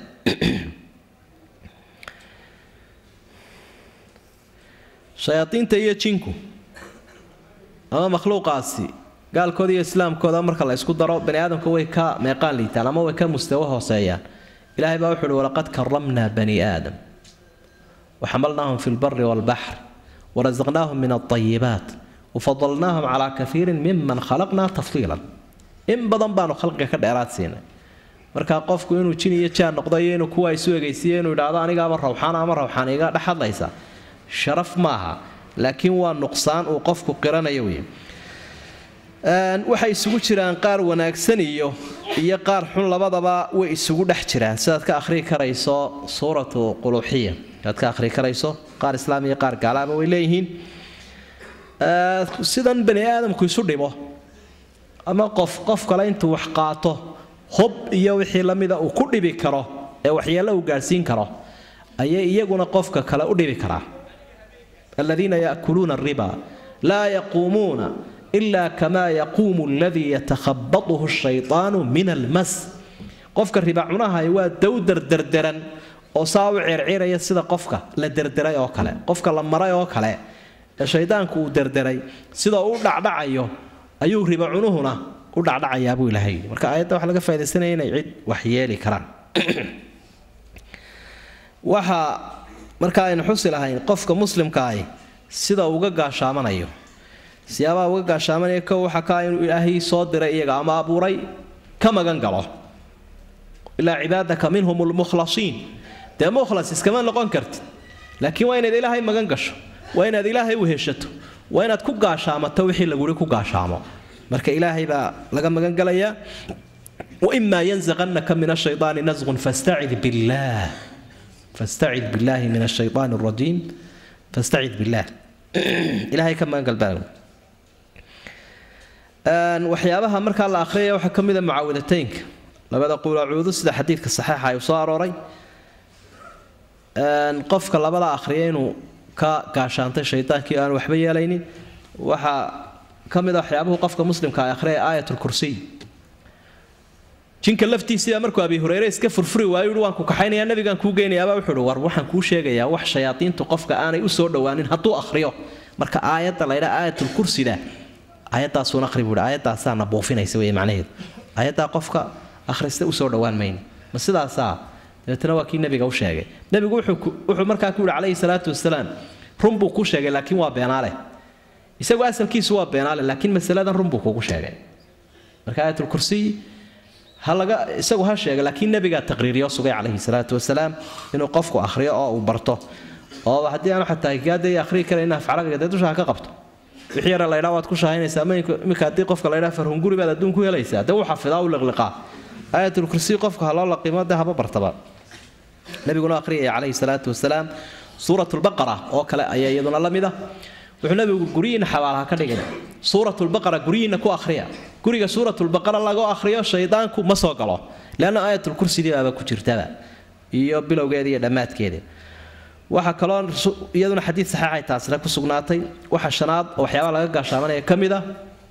Speaker 1: shayaadiinta iyo jinku ama makhluuqaasi gaalkooda iyo islaamkooda marka la isku daro bani aadamka way ka meeqaan liitaan ama way ka mustawo hooseeyaan ilaahay baa wuxu uhi walaqad karamnaa bani aadam وحملناهم في البر والبحر ورزقناهم من الطيبات وفضلناهم على كثير ممن خلقنا تفضيلا إن بدن بانو خلقك كدheeraad siina marka qofku inuu jin iyo jaan noqday inuu kuwa isu egaysiiyo inuu idhaahdo aniga ama rawxaan ama rawxaan iga dhaxadlaysa sharaf maaha laakiin waa nuqsaan uu qofku qiranayo wey waxay isugu jiraan qaar wanaagsan iyo iyo qaar xun labadaba way isugu dhex jiraan sidaad ka akhrii karayso suuratu quluuxiya aad ka akhri karayso qaar islaam iyo qaar gaalaaba way leeyihiin sidan bani aadamku isu dhimo ama qof qof kale intuu wax qaato hob iyo wixii lamida uu ku dhibi karo ee waxyeello uu gaadhsiin karo ayay iyaguna qofka kale u dhibi karaa aladiina yaakuluuna ariba laa yaquumuuna ila kamaa yaquumu aladii yatakhabatuhu shaytaanu min almas qofka riba cunahay waa dowdar derderan oo saa u circiraya sida qofka la derderay oo kale qofka la maray oo kale ee shaydaanku uu derderay sidoo u dhacdhacayo ayuu riba cunuhuna u dhacdhacayaa buu ilaahay marka aayadda waxaa laga faa'idaysanaya inay cid wax yeeli karaan waxa marka aynu xusi lahayn qofka muslimkaahi sida uga gaashaamanayo siyaabaha uga gaashaamanaya kow waxaa kaa inuu ilaahay soo diray iyaga ama abuuray ka magan galo ilaa cibaadaka minhum lmukhlasiin dee mukhlas iskama noqon kartid laakiin waa inaad ilaahay magan gasho waa inaad ilaahay u heshato waa inaad ku gaashaamato wixii laguri ku gaashaamo marka ilaahay baa laga magan galayaa waimaa yanzaqannaka min ashaydaani nasqun fastacid billaah fastacid billaahi min ashaydaani alrajiim fastacid billaah ilaahay ka magan galbaa waxyaabaha markaa la akhriyaya waxaa ka mid a mucaawidateynka labada quul acuudu sida xadiidka saxiixa ay soo arooray qofka labada akhriya inuu ka gaashaantay shaydaankii aan waxba yeelaynin waxaa ka mid a waxyaabuhu qofka muslimka ay akhriyaya aayatulkursiy jinka laftiisiibaa markuu abi hureyre iska furfuri waayo yui waan ku kaxaynayaa nabigaan kuu geynayaabaa wuxuu uhi war waxaan kuu sheegayaa wax shayaadiintu qofka aanay u soo dhowaanin hadduu akhriyo marka aayadda laydhaa aayatulkursida aayaddaasuun akhri buuhi aayaddaasaana buufinaysa wey macnaheedu aayaddaa qofka akhrista usoo dhowaan mayno ma sidaasaa dabeetana waa kii nabiga u sheegay nabigu wuxuu markaa ku yihi calayhi salaatu wasalaam run buu ku sheegay laakiin waa beenaale isagu asalkiisu waa beenaale laakiin masaladan run buu kugu sheegay marka aayatulkursiy ha laga isagu ha sheega laakiin nabigaa taqriiriyo sugay calayhi salaatu wasalaam inuu qofku akhriyo oo uu barto oo haddii aanu xataa higaadaya akhriyi karayn af carabiga dee dusha ha ka qabto wixii yara laydhaa waad ku shahaynaysaa iminka haddii qofka laydhaa farhunguri baad adduun ku helaysaa dee uu xafidaa u liqliqaa aayatulkursiy qofka ha loo laqimo dee haba bartaba nabiguna akhriyaya calayhi salaatu wasalaam suuratulbaqara oo kale ayaa iyaduna la mid ah wuxuu nabigu guryihiina xabaalaha ka dhigay suuratulbaqara guryihiina ku akhriya guriga suuratulbaqara lagu akhriyo shaydaanku ma soo galo leanna aayatulkursidii baaba ku jirtaba iyo bilowgeeda iyo dhammaadkeeda waxaa kaloo iyaduna xadiid saxiixay taasina ku sugnaatay waxa shanaad oo waxyaabaha laga gaashaamanaya ka mid ah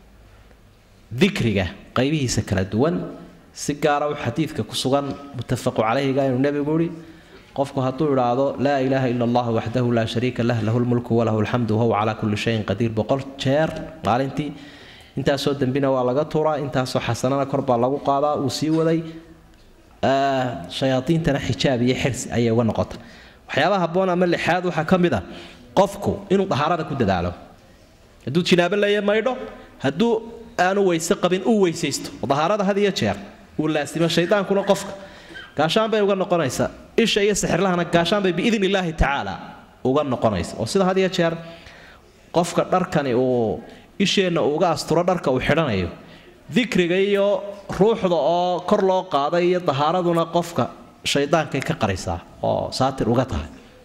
Speaker 1: dikriga qaybihiisa kala duwan si gaara u xadiidka ku sugan muttafaqu calayhiga inuu nebigu yihi qofku hadduu idhaahdo laa ilaaha ila allah waxdahu laa shariika lah lahu lmulku walahu alxamdu wahuwa calaa kulli shayin qadiir boqol jeer maalintii intaasoo dembina waa laga tuuraa intaasoo xasanana kor baa lagu qaadaa uu sii waday shayaadiintana xijaab iyo xirsi ayay uga noqota waxyaabaha haboon ama lixaad waxaa ka mid a qofku inuu dahaarada ku dadaalo hadduu jinaabo leeya maydho hadduu aanu weyse qabin uu weysaysto dahaarada had iyo jeer uu laasimo shaydaankuna qofka gaashaan bay uga noqonaysaa isha iyo sixirlahana gaashaan bay biidn illaahi tacaala uga noqonaysa oo sida had iyo jeer qofka dharkani uu isheenna uga asturo dharka uu xidhanayo dikriga iyo ruuxda oo kor loo qaaday iyo dahaaraduna qofka shaydaankay ka qaraysaa oo saatir uga tahay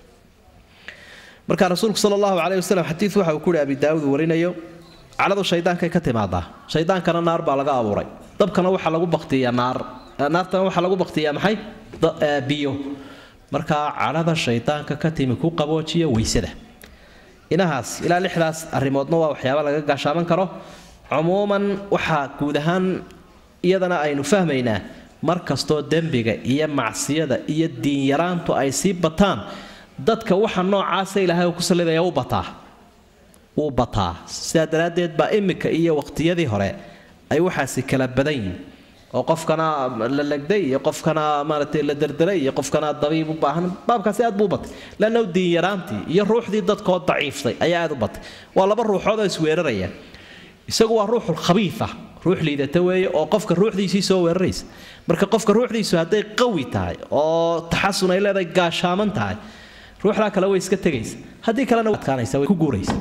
Speaker 1: marka rasuulku sal allahu caleyhi wasalam xadiid waxa uu kuhi abi daawud warinayo caladu shaydaankay ka timaadaa shaydaankana naar baa laga abuuray dabkana waxaa lagu baktiyaa naar naartana waxaa lagu baktiyaa maxay biyo markaa cadhada shaydaanka ka timi ku qaboojiya weysada inahaas ilaa lixdaas arrimoodna waa waxyaaba laga gaashaaman karo cumuuman waxaa guud ahaan iyadana aynu fahmaynaa mar kastoo dembiga iyo macsiyada iyo diinyaraantu ay sii bataan dadka waxa noocaasa ilaahay ku sallidaya u bataa wuu bataa sidaa daraaddeed baa imika iyo waqtiyadii hore ay waxaasi kala badan yihin oo qofkana la legday iyo qofkana maaragtay la derderay iyo qofkana dabiib u baahan baabkaasi aad buu u batay lanna diinyaraantii iyo ruuxdii dadkoo daciiftay ayaa aad u batay waa laba ruuxood oo isweeraraya isagu waa ruuxul khabiifa ruux liidata weeye oo qofka ruuxdiisii soo weeraraysa marka qofka ruuxdiisu hadday qawi tahay oo taxasun ay leedahay gaashaaman tahay ruuxdaa kale way iska tegaysa haddii kalena adkaanaysa way ku guuraysa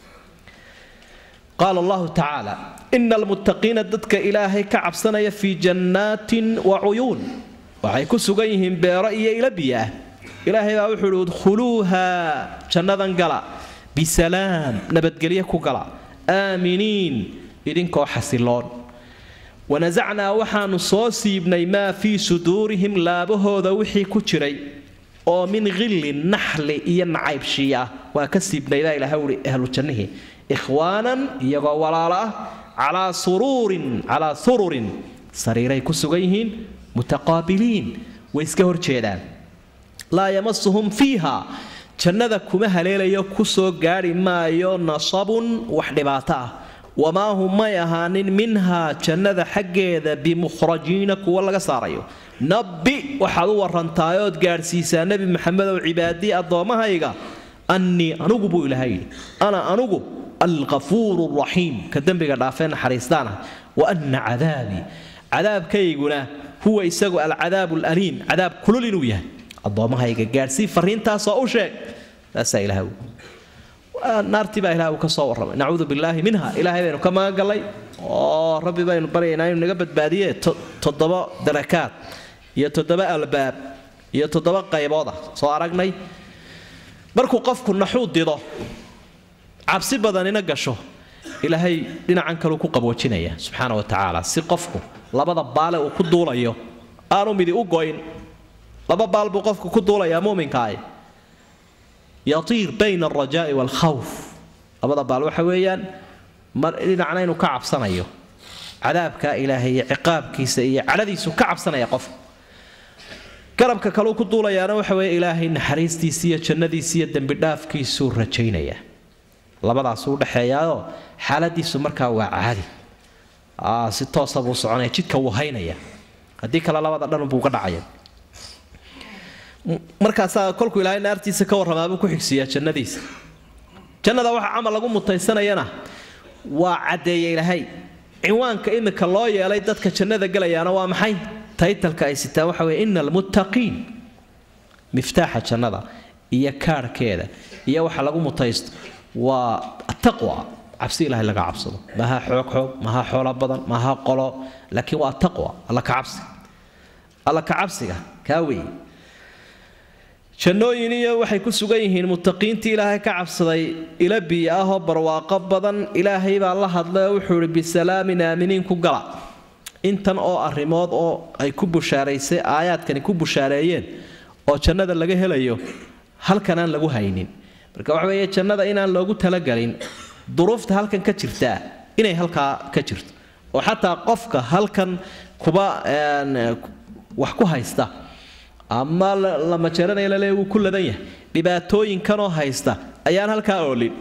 Speaker 1: qaala allahu tacaala ina almuttaqiina dadka ilaahay ka cabsanaya fii jannaatin wa cuyuun waxay ku sugan yihiin beero iyo ila biyo ah ilaahay baa wuxuu uhi udkhuluuha jannadan gala bisalaam nabadgelyo ku gala aaminiin idinkoo xasiloon wanasacnaa waxaanu soo siibnay maa fii suduurihim laabahooda wixii ku jiray oo min khillin naxli iyo nacaybshii ah waa ka siibnaydaa ilahay uhi ahlu jannihii ikhwaanan iyagoo walaalo ah calaa suruurin calaa sururin sariiray ku sugan yihiin mutaqaabiliin way iska horjeedaan laa yamasuhum fiiha jannada kuma haleelayo ku soo gaadhi maayo nasabun wax dhibaato ah wamaa hum may ahaanin minhaa jannada xaggeeda bimukhrajiina kuwa laga saarayo nabbi waxaad u warantaayood gaadhsiisaa nebi maxamedow cibaadii addoommahayga annii anugu buu ilaahay yidhi ana anugu alkafuuru raxiim ka dembiga dhaafee naxariistaanah wa anna cadaabii cadaabkayguna huwa isagu alcadaabu alaliim cadaab kulul inuu yahay addoommahayga gaadhsii fariintaasoo u sheeg taasaa ilaah naartii baa ilahay uu ka soo warramay nacuudu billaahi minha ilaahay baynu ka magangallay oo rabbi baynu baryaynaa inuu naga badbaadiye toddoba darakaad iyo toddoba albaab iyo toddoba qaybooda soo aragnay markuu qofku naxuu dido cabsi badanina gasho ilaahay dhinacan kaleu ku qaboojinaya subxaana wa tacaala si qofku labada baale uu ku duulayo aanu midi u goyn laba baal buu qofku ku duulayaa muminkaah yatiir bayna alrajaa'i waalkhawf labada baal waxa weeyaan mar dhinacna inuu ka cabsanayo cadaabka ilaahay iyo ciqaabkiisa iyo cadhadiisu ka cabsanaya qofku garabka kaleu ku duulayaana waxa weeye ilaahay naxariistiisa iyo jannadiisa iyo dembidhaafkiisuu rajaynaya labadaasuu udhexeeyaao xaaladiisu markaa waa caadi si toosa buu soconaya jidka wuu haynaya haddii kale labada dhanbuu uga dhacaya markaasaa kolkuu ilaahay naartiisa ka warramaabuu ku xigsiiyaa jannadiisa jannada waxa camal lagu mutaysanayana waa caddeeya ilaahay cinwaanka imika loo yeelay dadka jannada gelayaana waa maxay taytalka ay sitaan waxa weye ina almuttaqiin miftaaxa jannada iyo kaarhkeeda iyo waxa lagu mutaysto waa ataqwa cabsi ilahay laga cabsado maaha xoog xoog maaha xoolo badan maaha qolo laakiin waa ataqwa alla kacabsiga alla kacabsiga kaa weeye jannooyin iyo waxay ku sugan yihiin muttaqiintii ilaahay ka cabsaday ila biyo ahoo barwaaqo badan ilaahay baa la hadlay oo wuxuu ihi bisalaamin aaminiin ku gala intan oo arrimood oo ay ku bushaaraysay aayaadkani ku bushaareeyeen oo jannada laga helayo halkan aan lagu haynin marka waxa weeye jannada inaan loogu talagelin duruufta halkan ka jirtaa inay halkaa ka jirto oo xataa qofka halkan kuba wax ku haysta ama lama jeranaya lale wuu ku ladan yahay dhibaatooyinkanoo haysta ayaan halkaa oolin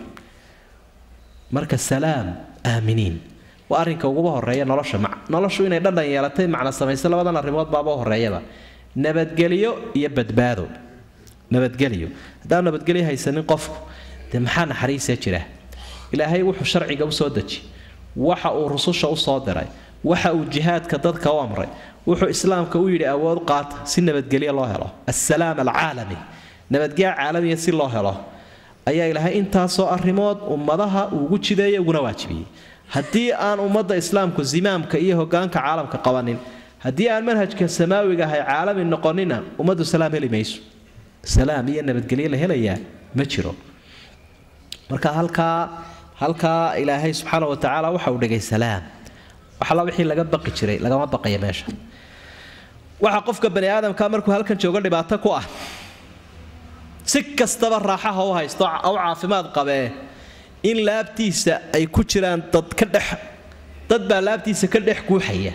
Speaker 1: marka salaam aaminiin waa arrinka uguba horeeya nolosha noloshu inay dhandhan yeelatay macna samaysa labadan arrimood baaba horeeyaba nabadgelyo iyo badbaado nabadgelyo haddaan nabadgelyo haysanin qofku dee maxaa naxariisa jira ilaahay wuxuu sharciga u soo deji waxa uu rususha u soo diray waxa uu jihaadka dadka u amray wuxuu islaamka u yidhi awood qaata si nabadgelyo loo helo assalaam alcaalami nabadgelyo caalamiya si loo helo ayaa ilaahay intaasoo arrimood ummadaha uugu jideeyay uguna waajibiyey haddii aan ummadda islaamku zimaamka iyo hogaanka caalamka qabanin haddii aan manhajka samaawiga ahay caalami noqonina ummaddu salaam heli mayso salaam iyo nabadgelyo la helayaa ma jiro marka halkaa halkaa ilaahay subxaana wa tacaala waxa uu dhigay salaam waxala wixii laga baqi jiray lagama baqaya meesha waxa qofka bani aadamka markuu halkan joogo dhibaato ku ah si kastaba raaxaha u haysto u caafimaad qabee in laabtiisa ay ku jiraan dad ka dhex dad baa laabtiisa ka dhex guuxaya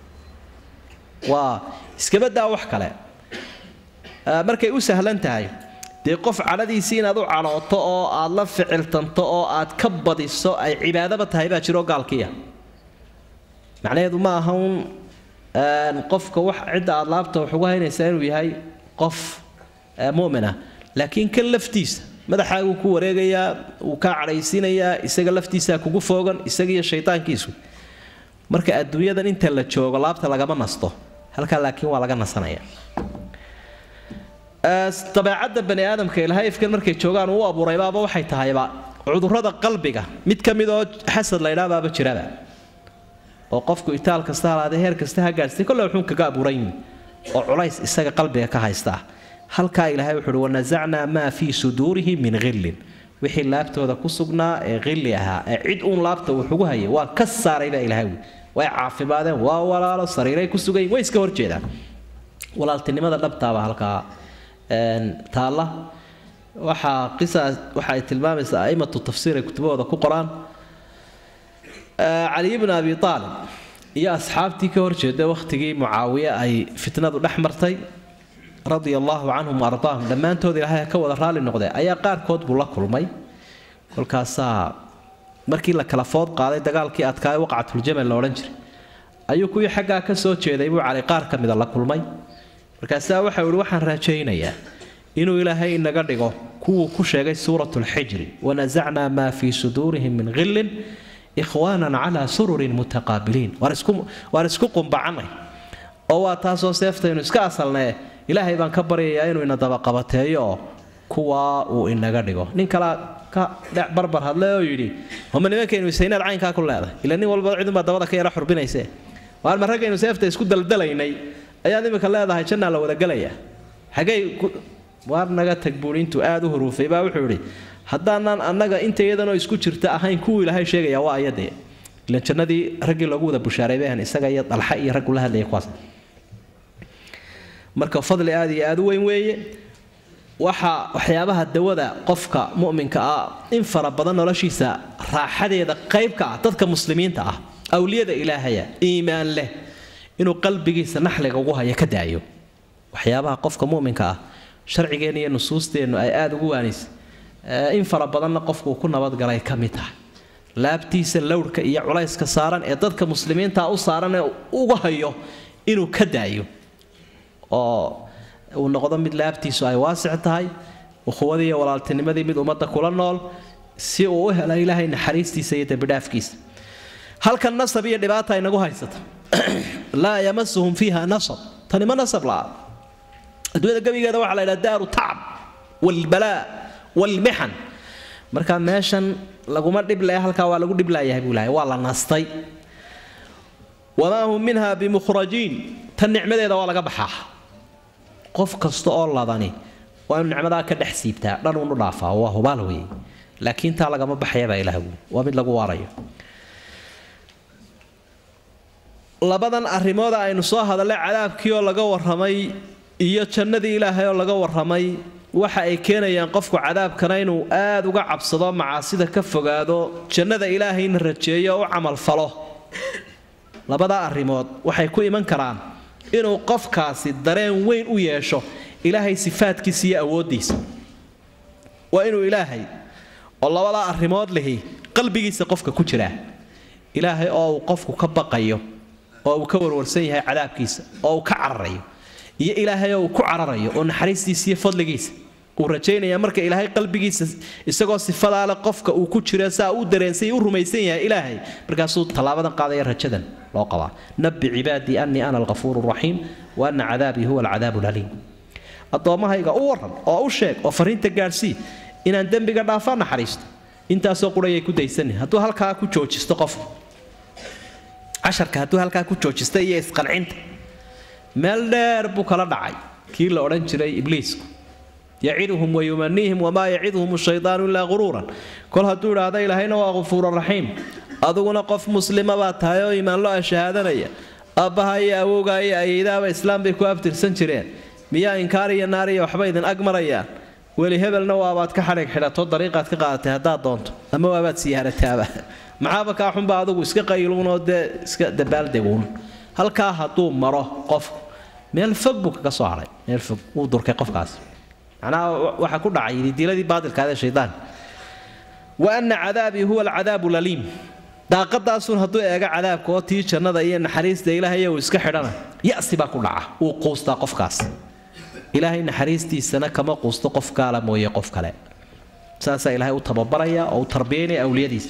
Speaker 1: waa iskabadaa wax kale markay u sahlan tahay dee qof cadhadiisii inaad u cadhooto oo aad la ficiltanto oo aad ka badiso ay cibaadaba tahay baa jiroo gaalkiya macnaheedu ma aha un qofka wax cidda aad laabta wax ugu haynaysaa inuu yahay qof mu'min ah laakiin kan laftiisa madaxaaguu ku wareegayaa wuu kaa cadhaysiinayaa isaga laftiisaa kugu foogan isagiiyo shaydaankiisu marka adduunyadan inta la joogo laabta lagama nasto halkaa laakiin waa laga nasanaya dabeecadda bani aadamka ilahayfkan markay joogaan uu abuuraybaaba waxay tahayba cudurrada qalbiga mid ka mid oo xasad laydhaabaaba jiraba oo qofku itaal kasta halaadee heer kasta ha gaadhsay kolle wuxuun kaga abuuran yihin oo culays isaga qalbiga ka haysta halkaa ilaahay wuxuu uhi wanasacnaa maa fii suduurihim min khillin wixii laabtooda ku sugnaa ee khilli ahaa ee cid uun laabta wuxugu hayay waa ka saaray baa ilahay wi way caafimaadeen waa walaalo sariiray ku sugayin way iska horjeedaan walaaltinimada dhabtaaba halkaa taalla waxaa qisaas waxa ay tilmaamaysaa aimatu tafsiir ay kutubahooda ku qoraan cali ibn abi aalib iyo asxaabtii ka horjeeda wakhtigii mucaawiye ay fitnadu dhex martay radia allaahu canhum wa ardaahum dhammaantood ilaahay ka wada raalli noqdee ayaa qaarkood buu la kulmay kolkaasaa markii la kala food qaaday dagaalkii adkaa waqcatuljamal la odhan jiray ayuu kuwii xaggaa ka soo jeeday buu cali qaar ka mida la kulmay markaasaa waxau ihi waxaan raajaynayaa inuu ilaahay inaga dhigo kuwuu ku sheegay suurat lxijri wanasacnaa maa fii suduurihim min khillin ikhwaanan calaa sururin mutaqaabiliin waan isku qumbacannay oo waa taasoo seeftaynu iska asalnee ilaahay baan ka baryayaa inuu ina dabaqabateeyo oo kuwaa uu inaga dhigo nin kale ka dhec barbar hadle oo yidhi homa nimankaynu isaynaad caynkaa ku leedahay ila nin walba cidunbaa dabada ka yara xurbinayse waar ma raggaynu seefta isku daldalaynay ayaad imika leedahay jannaa la wadagelaya xagay waar naga tag buuri intuu aada u huruufay baa wuxuu idhi haddaanaan annaga inta iyadanoo isku jirta ahayn kuwii ilaahay sheegaya waa ayadee ilan jannadii raggii loogu wada bushaaray bahan isaga iyo dalxa iyo raggu la hadlaya kuwaas marka fadli aada iyo aada u weyn weeye waxa waxyaabaha dawada qofka mu'minka ah in fara badan noloshiisa raaxadeeda qaybka ah dadka muslimiinta ah awliyada ilaahaya iimaan leh inuu qalbigiisa naxliga ugu hayo ka daayo waxyaabaha qofka mu'minka ah sharcigeenna iyo nusuusteennu ay aada ugu waanaysa in fara badanna qofkuu ku nabadgalay ka mid tahay laabtiisa lowrhka iyo culayska saaran ee dadka muslimiinta u saaran ee uga hayo inuu ka daayo oo uu noqdo mid laabtiisu ay waasic tahay ukhuwadii iyo walaaltinimadii mid ummadda kula nool si uu u helo ilaahay naxariistiisa iyo dembidhaafkiisa halkan nasab iyo dhibaata inagu haysata laa yamasuhum fiiha nasab tani ma nasab la'a adduunyada gebigeeda waxaa la yidhaha daaru tacab walbalaa walmixan marka meeshan laguma dhible halkaa waa lagu dhiblayahay buu ilahay waa la nastay wamaa hum minha bimukhrajiin tan nicmadeeda waa laga baxaa qof kasta oo ladani waa inu nicmadaa ka dhex siibtaa dhan unu dhaafaa waa hubaal weeye laakiin taa lagama baxayabaa ilaah buuli waa mid lagu waarayo labadan arrimooda aynu soo hadallay cadaabkii oo laga warramay iyo jannadii ilaahay oo laga warramay waxa ay keenayaan qofku cadaabkana inuu aada uga cabsado macaasida ka fogaado jannada ilaahayna rajeeyo oo u camalfalo labadaa arrimood waxay ku iman karaan inuu qofkaasi dareen weyn u yeesho ilaahay sifaadkiisa iyo awooddiisa waa inuu ilaahay oo labadaa arrimood lihi qalbigiisa qofka ku jiraa ilaahay oo uu qofku ka baqayo oo uu ka warwarsan yahay cadaabkiisa oo uu ka cararayo iyo ilaahay oo uu ku cararayo oo naxariistiisa iyo fadligiisa uu rajaynaya marka ilaahay qalbigiisa isagoo sifadaale qofka uu ku jira saa u dareensay u rumaysan yahay ilaahay markaasuu tallaabadan qaadaya rajadan loo qabaa nabi cibaadii annii ana alghafuuru raxiim wa anna cadaabii huwa alcadaabu laliim addoommahayga u waran oo u sheeg oo fariinta gaadhsii inaan dembiga dhaafaa naxariisto intaasoo qurayay ku daysanin hadduu halkaa ku joojisto qofku casharka hadduu halkaa ku joojista iyo isqancinta meel dheer buu kala dhacay kii la odhan jiray ibliisku yaciduhum wayumaniihim wamaa yaciduhum shaydaanu ilaa quruuran kol hadduu idhaahda ilaahayna waa ghafuura raxiim aduguna qof muslima baa tahay oo iimaanlo a shahaadanaya aabbaha iyo awowgaa iyo ayeydaaba islaam bay ku abtirsan jireen miyaa inkaar iyo naar iyo waxba idin ag marayaan weli hebelna waabaad ka xadhig xidhato dariiqaad ka qaadatay haddaad doonto ama waabaad siyaarataaba maxaaba kaa xunba adugu iska qayluunoo dee iska dabaaldeguun halkaa hadduu maro qofku meel fog buu kaga soo hadhay meel fog wuu durkay qofkaas macnaha waxaa ku dhacay didiladii baadilkaadee shaydaan wa anna cadaabii huwa alcadaabu laliim daaqadaasun hadduu eego cadaabka oo tii jannada iyo naxariista ilaahay uu iska xidhana ya'si baa ku dhaca wuu quustaa qofkaas ilaahay naxariistiisana kama quusto qof gaala mooye qof kale saasaa ilaahay u tababaraya oo u tarbiyaynaya awliyadiisa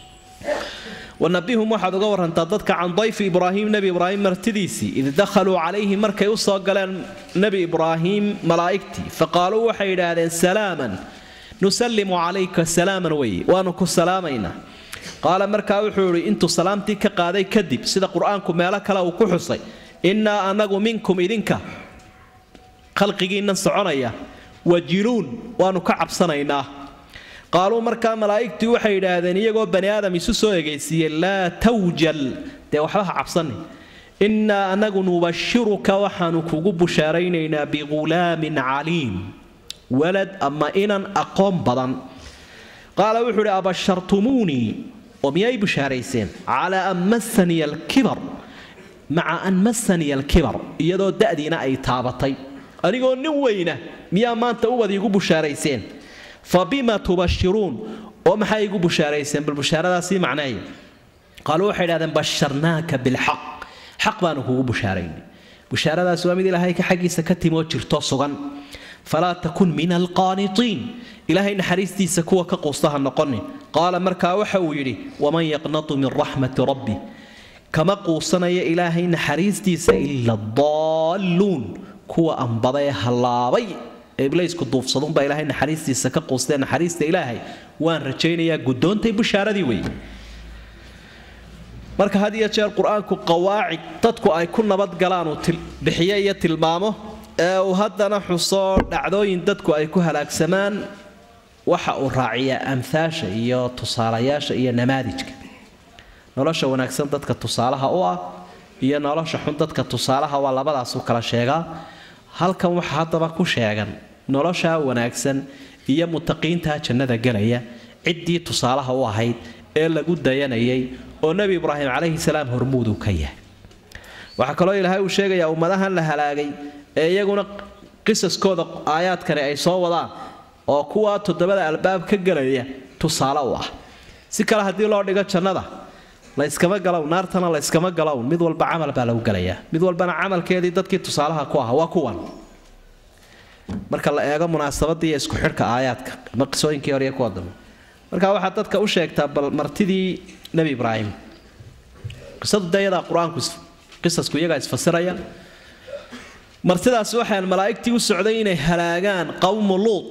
Speaker 1: wanabihum waxaad uga warantaa dadka can dayfi ibraahim nebi ibraahim martidiisii id dakhaluu calayhi markay u soo galeen nebi ibraahim malaa'igtii faqaaluu waxay yidhaahdeen salaaman nusallimu calayka salaaman weye waanu ku salaamaynaa qaala markaa wuxuu idhi intuu salaamtii ka qaaday kadib sida qur-aanku meelo kale uu ku xusay innaa anagu minkum idinka khalqigiinnan soconaya wajiluun waanu ka cabsanaynaa qaaluu markaa malaa'igtii waxay yidhaahdeen iyagoo bani aadam isu soo egaysiiyey laa tawjal dee waxba ha cabsanin innaa anagu nubashiruka waxaanu kugu bushaaraynaynaa bighulaamin caliim walad ama inan aqoon badan qaala wuxuu idhi abashartumuunii oo miyay bushaarayseen calaa an massaniya alkibar maca an massaniya alkibar iyadoo da'diina ay taabatay anigoo nin weyna miyaa maanta ubad iigu bushaarayseen fa bima tubashiruun oo maxay igu bushaarayseen bal bushaaradaasii macneeya qaaluu waxay idhahdeen basharnaaka bilxaq xaq baanu kugu bushaaraynay bushaaradaasi waa mid ilaahay ka xaggiisa ka timoo jirto sugan falaa takun min alqaanitiin ilaahay naxariistiisa kuwa ka quusta ha noqonin qaala markaa waxa uu yidhi waman yaqnatu min raxmati rabbi kama quusanaya ilaahay naxariistiisa ila daalluun kuwa ambada ee hallaabay ee iblaysku duufsadunbaa ilaahay naxariistiisa ka quustee naxariista ilaahay waan rajaynayaa guddoontay bushaaradii wey marka had iyo jeer qur-aanku qawaacid dadku ay ku nabadgalaan uu bixiyo iyo tilmaamo ee uu haddana xuso dhacdooyin dadku ay ku halaagsamaan waxa uu raaciyaa amhaasha iyo tusaalayaasha iyo namaadijka nolosha wanaagsan dadka tusaalaha u ah iyo nolosha xun dadka tusaalaha waa labadaasuu kala sheegaa halkan waxaa haddaba ku sheegan noloshaa wanaagsan iyo mutaqiintaa jannada gelaya ciddii tusaalaha u ahayd ee lagu dayanayay oo nebi ibraahim calayhi salaam hormuuduu ka yahay waxaa kaloo ilaahay uu sheegayaa ummadahan la halaagay ee iyaguna qisaskooda aayaadkani ay soo wadaan oo kuwaa toddobada albaab ka gelaya tusaale u ah si kale haddii loo dhigo jannada layskama galow naartana layskama galow mid walba camal baa lagu gelayaa mid walbana camalkeedii dadkii tusaalaha ku aha waa kuwan marka la eego munaasabadii iyo isku xidhka aayaadka ama qisooyinkii hore iyo kuwa dambe marka waxaad dadka u sheegtaa bal martidii nebi ibraahim qisadu dayadaa qur-aanku qisasku iyagaa isfasiraya martidaasi waxaan malaa'igtii u socday inay halaagaan qawmu luud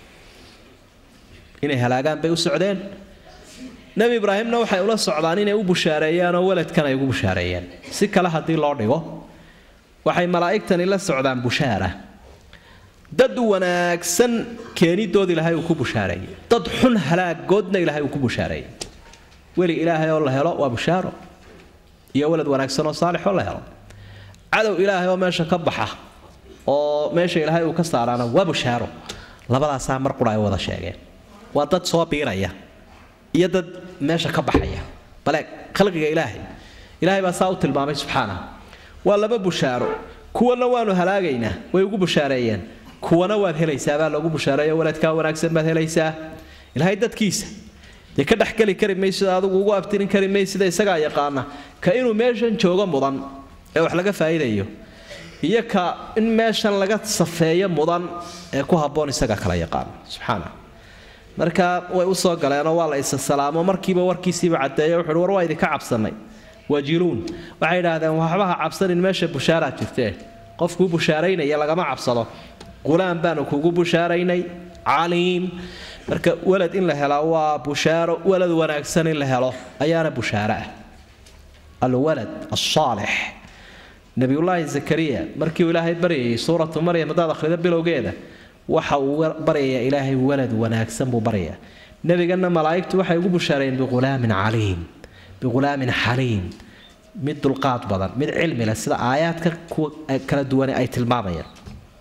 Speaker 1: inay halaagaan bay u socdeen nebi ibraahimna waxay ula socdaan inay u bushaareeyaan oo weladkan ay ugu bushaareeyeen si kale haddii loo dhigo waxay malaa'igtani la socdaan bushaara dad wanaagsan keenidood ilaahay uu ku bushaareeyey dad xun halaagoodna ilaahay uu ku bushaareeyey weli ilaahay oo la helo waa bushaaro iyo welad wanaagsan oo saalixoo la helo cadow ilaahay oo meesha ka baxa oo meesha ilaahay uu ka saaraana waa bushaaro labadaasaa mar qura ay wada sheegeen waa dad soo biiraya iyo dad meesha ka baxaya bale khalqiga ilaahay ilaahay baa saa u tilmaamay subxaanahu waa laba bushaaro kuwana waanu halaagaynaa way ugu bushaareeyeen kuwana waad helaysaa baa loogu bushaareeyo waladkaa wanaagsan baad helaysaa ilaahay dadkiisa dee ka dhexgeli kari maysida adigu ugu abtirin kari maysida isagaa yaqaana ka inuu meeshan joogo mudan ee wax laga faa'iidayo iyo ka in meeshan laga safeeyo mudan ee ku habboon isaga kala yaqaana subxaana marka way u soo galeenoo waa la isa salaamo markiiba warkiisiiba caddeeyo wuxuuhi war waa idinka cabsannay wajiluun waxay idhaahdeen waxbaha cabsanin meesha bushaaraad jirtee qofkuu bushaaraynaya lagama cabsado qulaam baanu kugu bushaaraynay caliim marka walad in la helaa waa bushaaro walad wanaagsan in la helo ayaana bushaaro ah alwalad asaalix nabiyullaahi zakariya markii uu ilaahay baryayay suuratu maryam haddaad akhrido bilowgeeda waxa uu baryayaa ilaahay walad wanaagsan buu baryayaa nebigana malaa'igtu waxay ugu bushaarayeen bighulaamin caliim bighulaamin xaliim mid dulqaad badan mid cilmi leh sida aayaadka kuwa kala duwane ay tilmaamayaan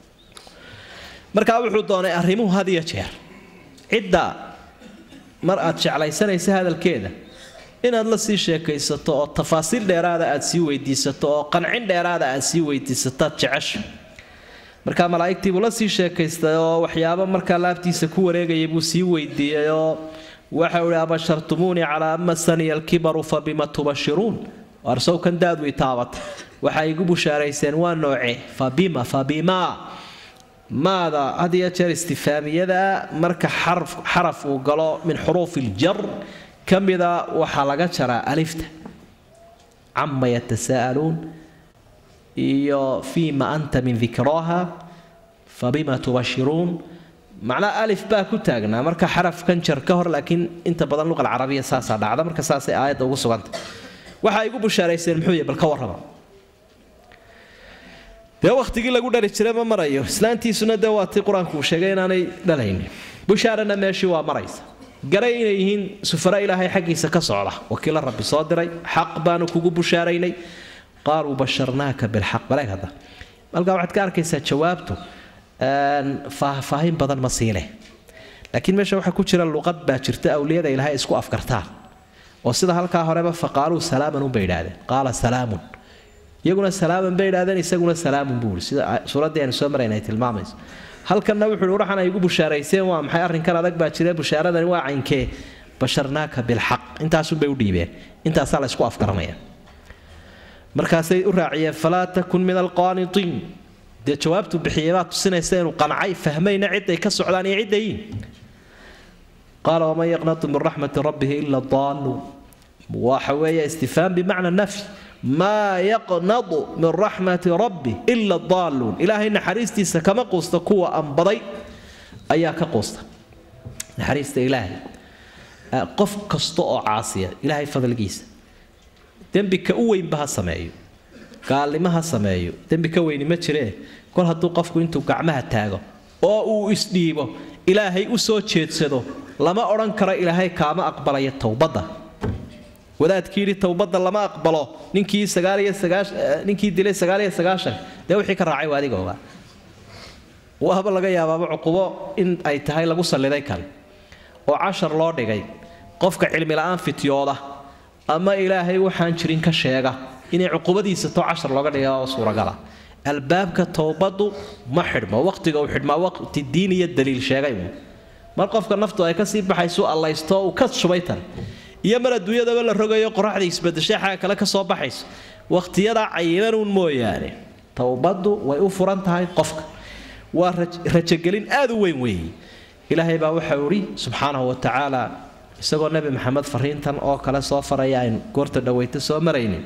Speaker 1: markaa wuxuu doonay arrimuhu had iyo jeer cidda mar aad jeclaysanaysa hadalkeeda inaad la sii sheekaysato oo tafaasiil dheeraada aad sii weydiisato oo qancin dheeraada aad sii weydiisataad jecesha markaa malaa'igtiibuu la sii sheekaystay oo waxyaabo markaa laabtiisa ku wareegayay buu sii weydiiyey oo waxau ihi abashartumuunii calaa ama saniya alkibaru fa bima tubashiruun arsowkan daadu i taabata waxay igu bushaarayseen waa nooce fa bima fa bima maada had iyo jeer istifaamiyada marka xaraf uu galo min xuruufi iljar ka mida waxaa laga jaraa alifta cama yatasaa'aluun iyo fiima anta min dikraaha fabima tubashiruun macnaa alif baa ku taagnaa marka xarafkan jar ka hor laakiin inta badan luqa alcarabiya saasaa dhacda marka saasay aayadda ugu suganta waxa igu bushaarayseen muxuu yahy bal ka warrama dee wakhtigii lagu dhali jiray ma marayo islaantiisuna dee waa tii qur-aanku uu sheegay inaanay dhalaynin bushaarana meeshii waa maraysa garay inay yihiin sufara ilaahay xaggiisa ka socda wakiilo rabbi soo diray xaq baanu kugu bushaaraynay qaaluu basharnaaka bilxaq baleeg hadda halkaa waxaad ka arkaysaa jawaabtu faahfaahin badan ma siile laakiin meesha waxaa ku jira luqad baa jirta awliyada ilaahay isku afkartaan oo sida halkaa horeba faqaaluu salaaman unbay idhaahdeen qaala salaamun iyaguna salaaman bay idhahdeen isaguna salaamun buu sida suuraddii aynu soo marayna ay tilmaamayso halkanna wuxuu uhi waxaan ay igu bushaarayseen waa maxay arrinkan adag baa jira bushaaradani waa caynkee basharnaaka bilxaq intaasunbay u dhiibeen intaasaa la isku afgaranaya markaasay u raaciyeen falaa takun min alqaanitiin dee jawaabtu bixiyey baa tusinaysa inuu qancay fahmayna ciday ka socdaan iyo ciddayiin qaala waman yaqnatu min raxmati rabbihi ila daaluun waxa weeye istifhaam bimacna nafy maa yaqnadu min raxmati rabbi ila daalluun ilaahay naxariistiisa kama quusta kuwa ambaday ayaa ka quusta naxariista ilaahay qof kasta oo caasiya ilaahay fadligiisa dembi ka u weynba ha sameeyo gaalnimo ha sameeyo dembi ka weyni ma jiree kol hadduu qofku intuu gacmaha taago oo uu isdhiibo ilaahay u soo jeedsado lama odhan karo ilaahay kaama aqbalaya towbadda wadaadkii yidhi towbadda lama aqbalo ninkii ninkii dilay sagaaliyo sagaashan dee wixii ka raacay waa adiga ogaa waaba laga yaabaaba cuqubo in ay tahay lagu salliday kale oo cashar loo dhigay qofka cilmila'aan fityooda ama ilaahay waxaan jirin ka sheega inay cuqubadiisa to cashar looga dhiga oo suuragala albaabka towbadu ma xidhmo waqtiga uu xidhmaa waqti diin iyo daliil sheegay mar qofka naftu ay kasii baxayso allaysto uu ka shubay tan iyo mar adduunyadaba la rogayo qoraxda isbadashay xaga kale kasoo baxayso waqtiyadaa cayimanuun mooyaane towbadu way u furan tahay qofka waa rajogelin aad u weyn weeye ilaahay baa waxau idhi subxaanahu wa tacaala isagoo nebi maxamed fariintan oo kale soo faraya aynu goorta dhaweyta soo maraynin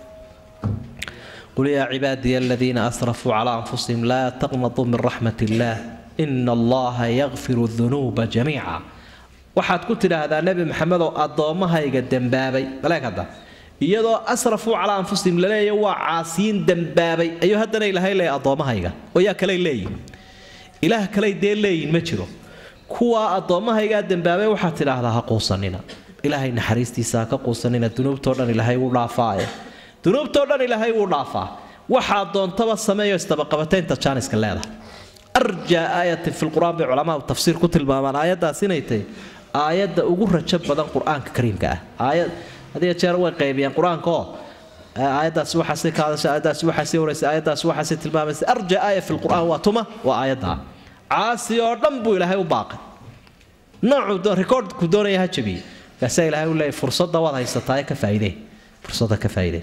Speaker 1: qul yaa cibaadiya aladiina asrafuu calaa anfusihim laa taqnatuu min raxmat illaah ina allaha yakfiru dunuuba jamiica waxaad ku tidhaahdaa nebi maxamedoo addoommahayga dembaabay baleeg hadda iyadoo asrafuu calaa anfusihim laleeya waa caasiyiin dembaabay ayuu haddana ilaahay leeya addoommahayga oo yaa kaley leeyihin ilaah kaley dee leeyihin ma jiro kuwaa addoommahaygaa dembaabay waxaad tidhaahdaa ha quusanina ilaahay naxariistiisa ha ka quusanina dunuubtoo dhan ilaahay wuu dhaafaaye dunuubtoo dhan ilaahay wuu dhaafaa waxaa doontaba sameeyo isdabaqabataynta jaaniska leedahay arjaa aayatin fi lqur-aan bay culamaadu tafsiir ku tilmaamaan aayaddaas inay tahay aayadda ugu rajo badan qur-aanka kariimka ah aayad hadiya jeer way qaybiyeen qur-aanka oo aayaddaasi waxaasay ka hadashay aayaddaasi waxaasay waraysa aayaddaasi waxaasay tilmaamaysa arja aaya fi lqur-aan waa tuma waa aayadda caasi oo dhan buu ilaahay u baaqay noocuu rikoordku doonaya ha jabiye kaasaa ilaahay u leeyahy fursadda waad haysataa ka faa'iidee fursadda ka faa'iidee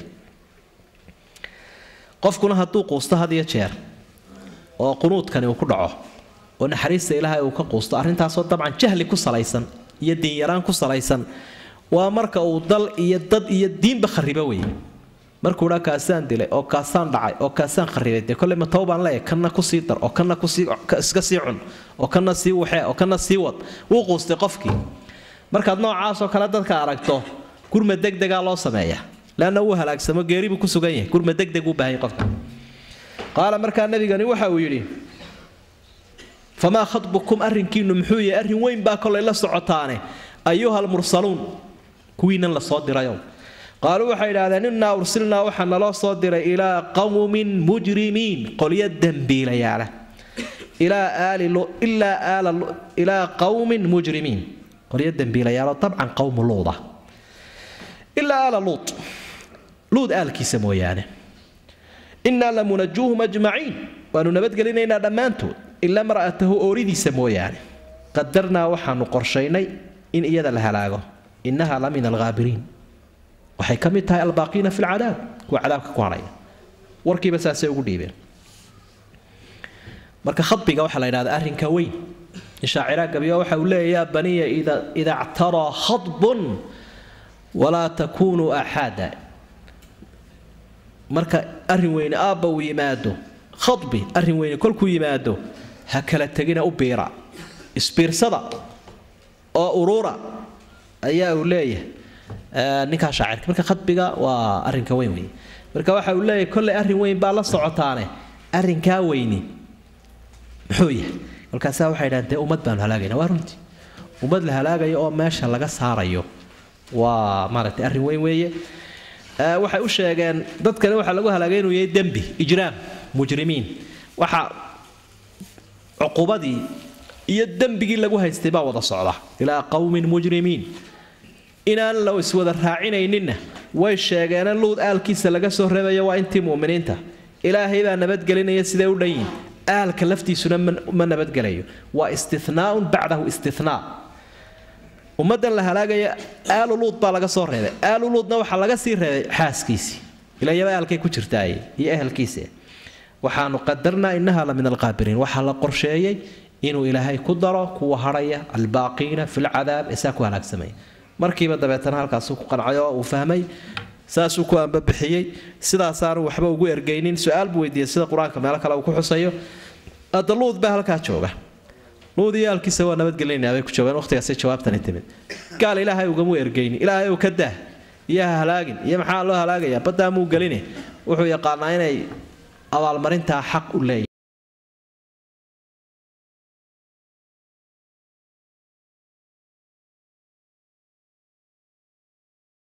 Speaker 1: qofkuna hadduu quusto had iyo jeer oo qunuudkani uu ku dhaco oo naxariista ilaahay uu ka quusto arrintaasoo dabcan jahli ku salaysan iyo diinyaraan ku salaysan waa marka uu dal iyo dad iyo diinba kharibo weeye markuu dhaa kaasaan dilay oo kaasaan dhacay oo kaasaan kharibay dee kolley ma towbaan leeyahay kanna kusii dar oo kanna kusii iska sii cun oo kanna sii waxee oo kanna sii wad wuu quustay qofkii markaad noocaasoo kale dadka aragto gurma degdegaa loo sameeya leanna wuu halaagsamo geeribuu ku sugan yahay gurma degdeg uu baahanya qofka qaala markaa nabigani waxa uu yidhi famaa khadbukum arrinkiinu muxuu yahay arrin weyn baa kolay la socotaane ayuha almursaluun kuwiinan la soo dirayow qaaluu waxay idhahdeen innaa ursilnaa waxaa naloo soo diray ilaa qawmin mujrimiin qolyo dembiilayaala ilaa qawmin mujrimiin qolyo dembiilayaalo dabcan qawmu luuda ilaa aala luut luud aalkiisa mooyaane innaa lamunajuuhum ajmaciin waanu nabadgelinaynaa dhammaantood ilaa mar'atahu ooridiisa mooyaane qadarnaa waxaanu qorshaynay in iyada la halaago innaha la min alghaabiriin waxay ka mid tahay albaaqiina fi lcadaab kuwa cadaabka ku hadhaya warkiiba saasay ugu dhiibeen marka khadbiga waxaa la yidhahda arrinka weyn shaacira gabiyo waxa uu leeya yaa baniya ida ctaraa khadbun walaa takunuu axaada marka arrin weyne aabba uu yimaado khadbi arrin weyne kolkuu yimaado ha kala tegina u biira isbiirsada oo uruura ayaa uu leeyahay ninkaa shaacirka marka khadbiga waa arrinka weyn wey marka waxa uu leeyahay kolley arrin weyn baa la socotaane arrinkaa weyni muxuu yahay markaasaa waxay dhahan dee ummad baanu halaagayna waa runtii ummad la halaagayo oo meesha laga saarayo waa maaragtay arrin weyn weeye waxay u sheegeen dadkani waxaa lagu halaagay inuu yahay dembi ijraam mujrimiin waxa cuqubadii iyo dembigii lagu haystay baa wada socda ilaa qowmin mujrimiin inaan la iswada raacinayninna way sheegeene luud aalkiisa laga soo reebayo waa intii mu'miniinta ilaahay baa nabadgelinaya siday u dhan yihin aalka laftiisuna ma nabadgelayo waa istinaaun bacdahu istinaa ummaddan la halaagaya aalu luud baa laga soo reebay aalu luudna waxaa laga sii reebay xaaskiisii ilayaba aalkay ku jirtaaye iyo ehelkiisa waxaanu qadarnaa innaha la min alqaabiriin waxaa la qorsheeyey inuu ilaahay ku daro kuwa hadhaya albaaqiina fi lcadaab isaa ku halaagsamaya markiiba dabeetana halkaasu ku qancay oo uu fahmay saasuu ku ambabixiyey sidaasaanu waxba ugu ergaynin su-aal buu weydiiyey sida qur-aanka meelo kale uu ku xusayo hadda luud baa halkaa jooga luud iyo aalkiisa waa nabadgelinaya bay ku joogaan waqtigaasay jawaabtani timid gaal ilaahay ugamu ergaynin ilaahay ou ka dah iyo ha halaagin iyo maxaa loo halaagayaa baddaa muu gelini wuxuu yaqaanaa inay abaalmarintaa xaq u leeyahay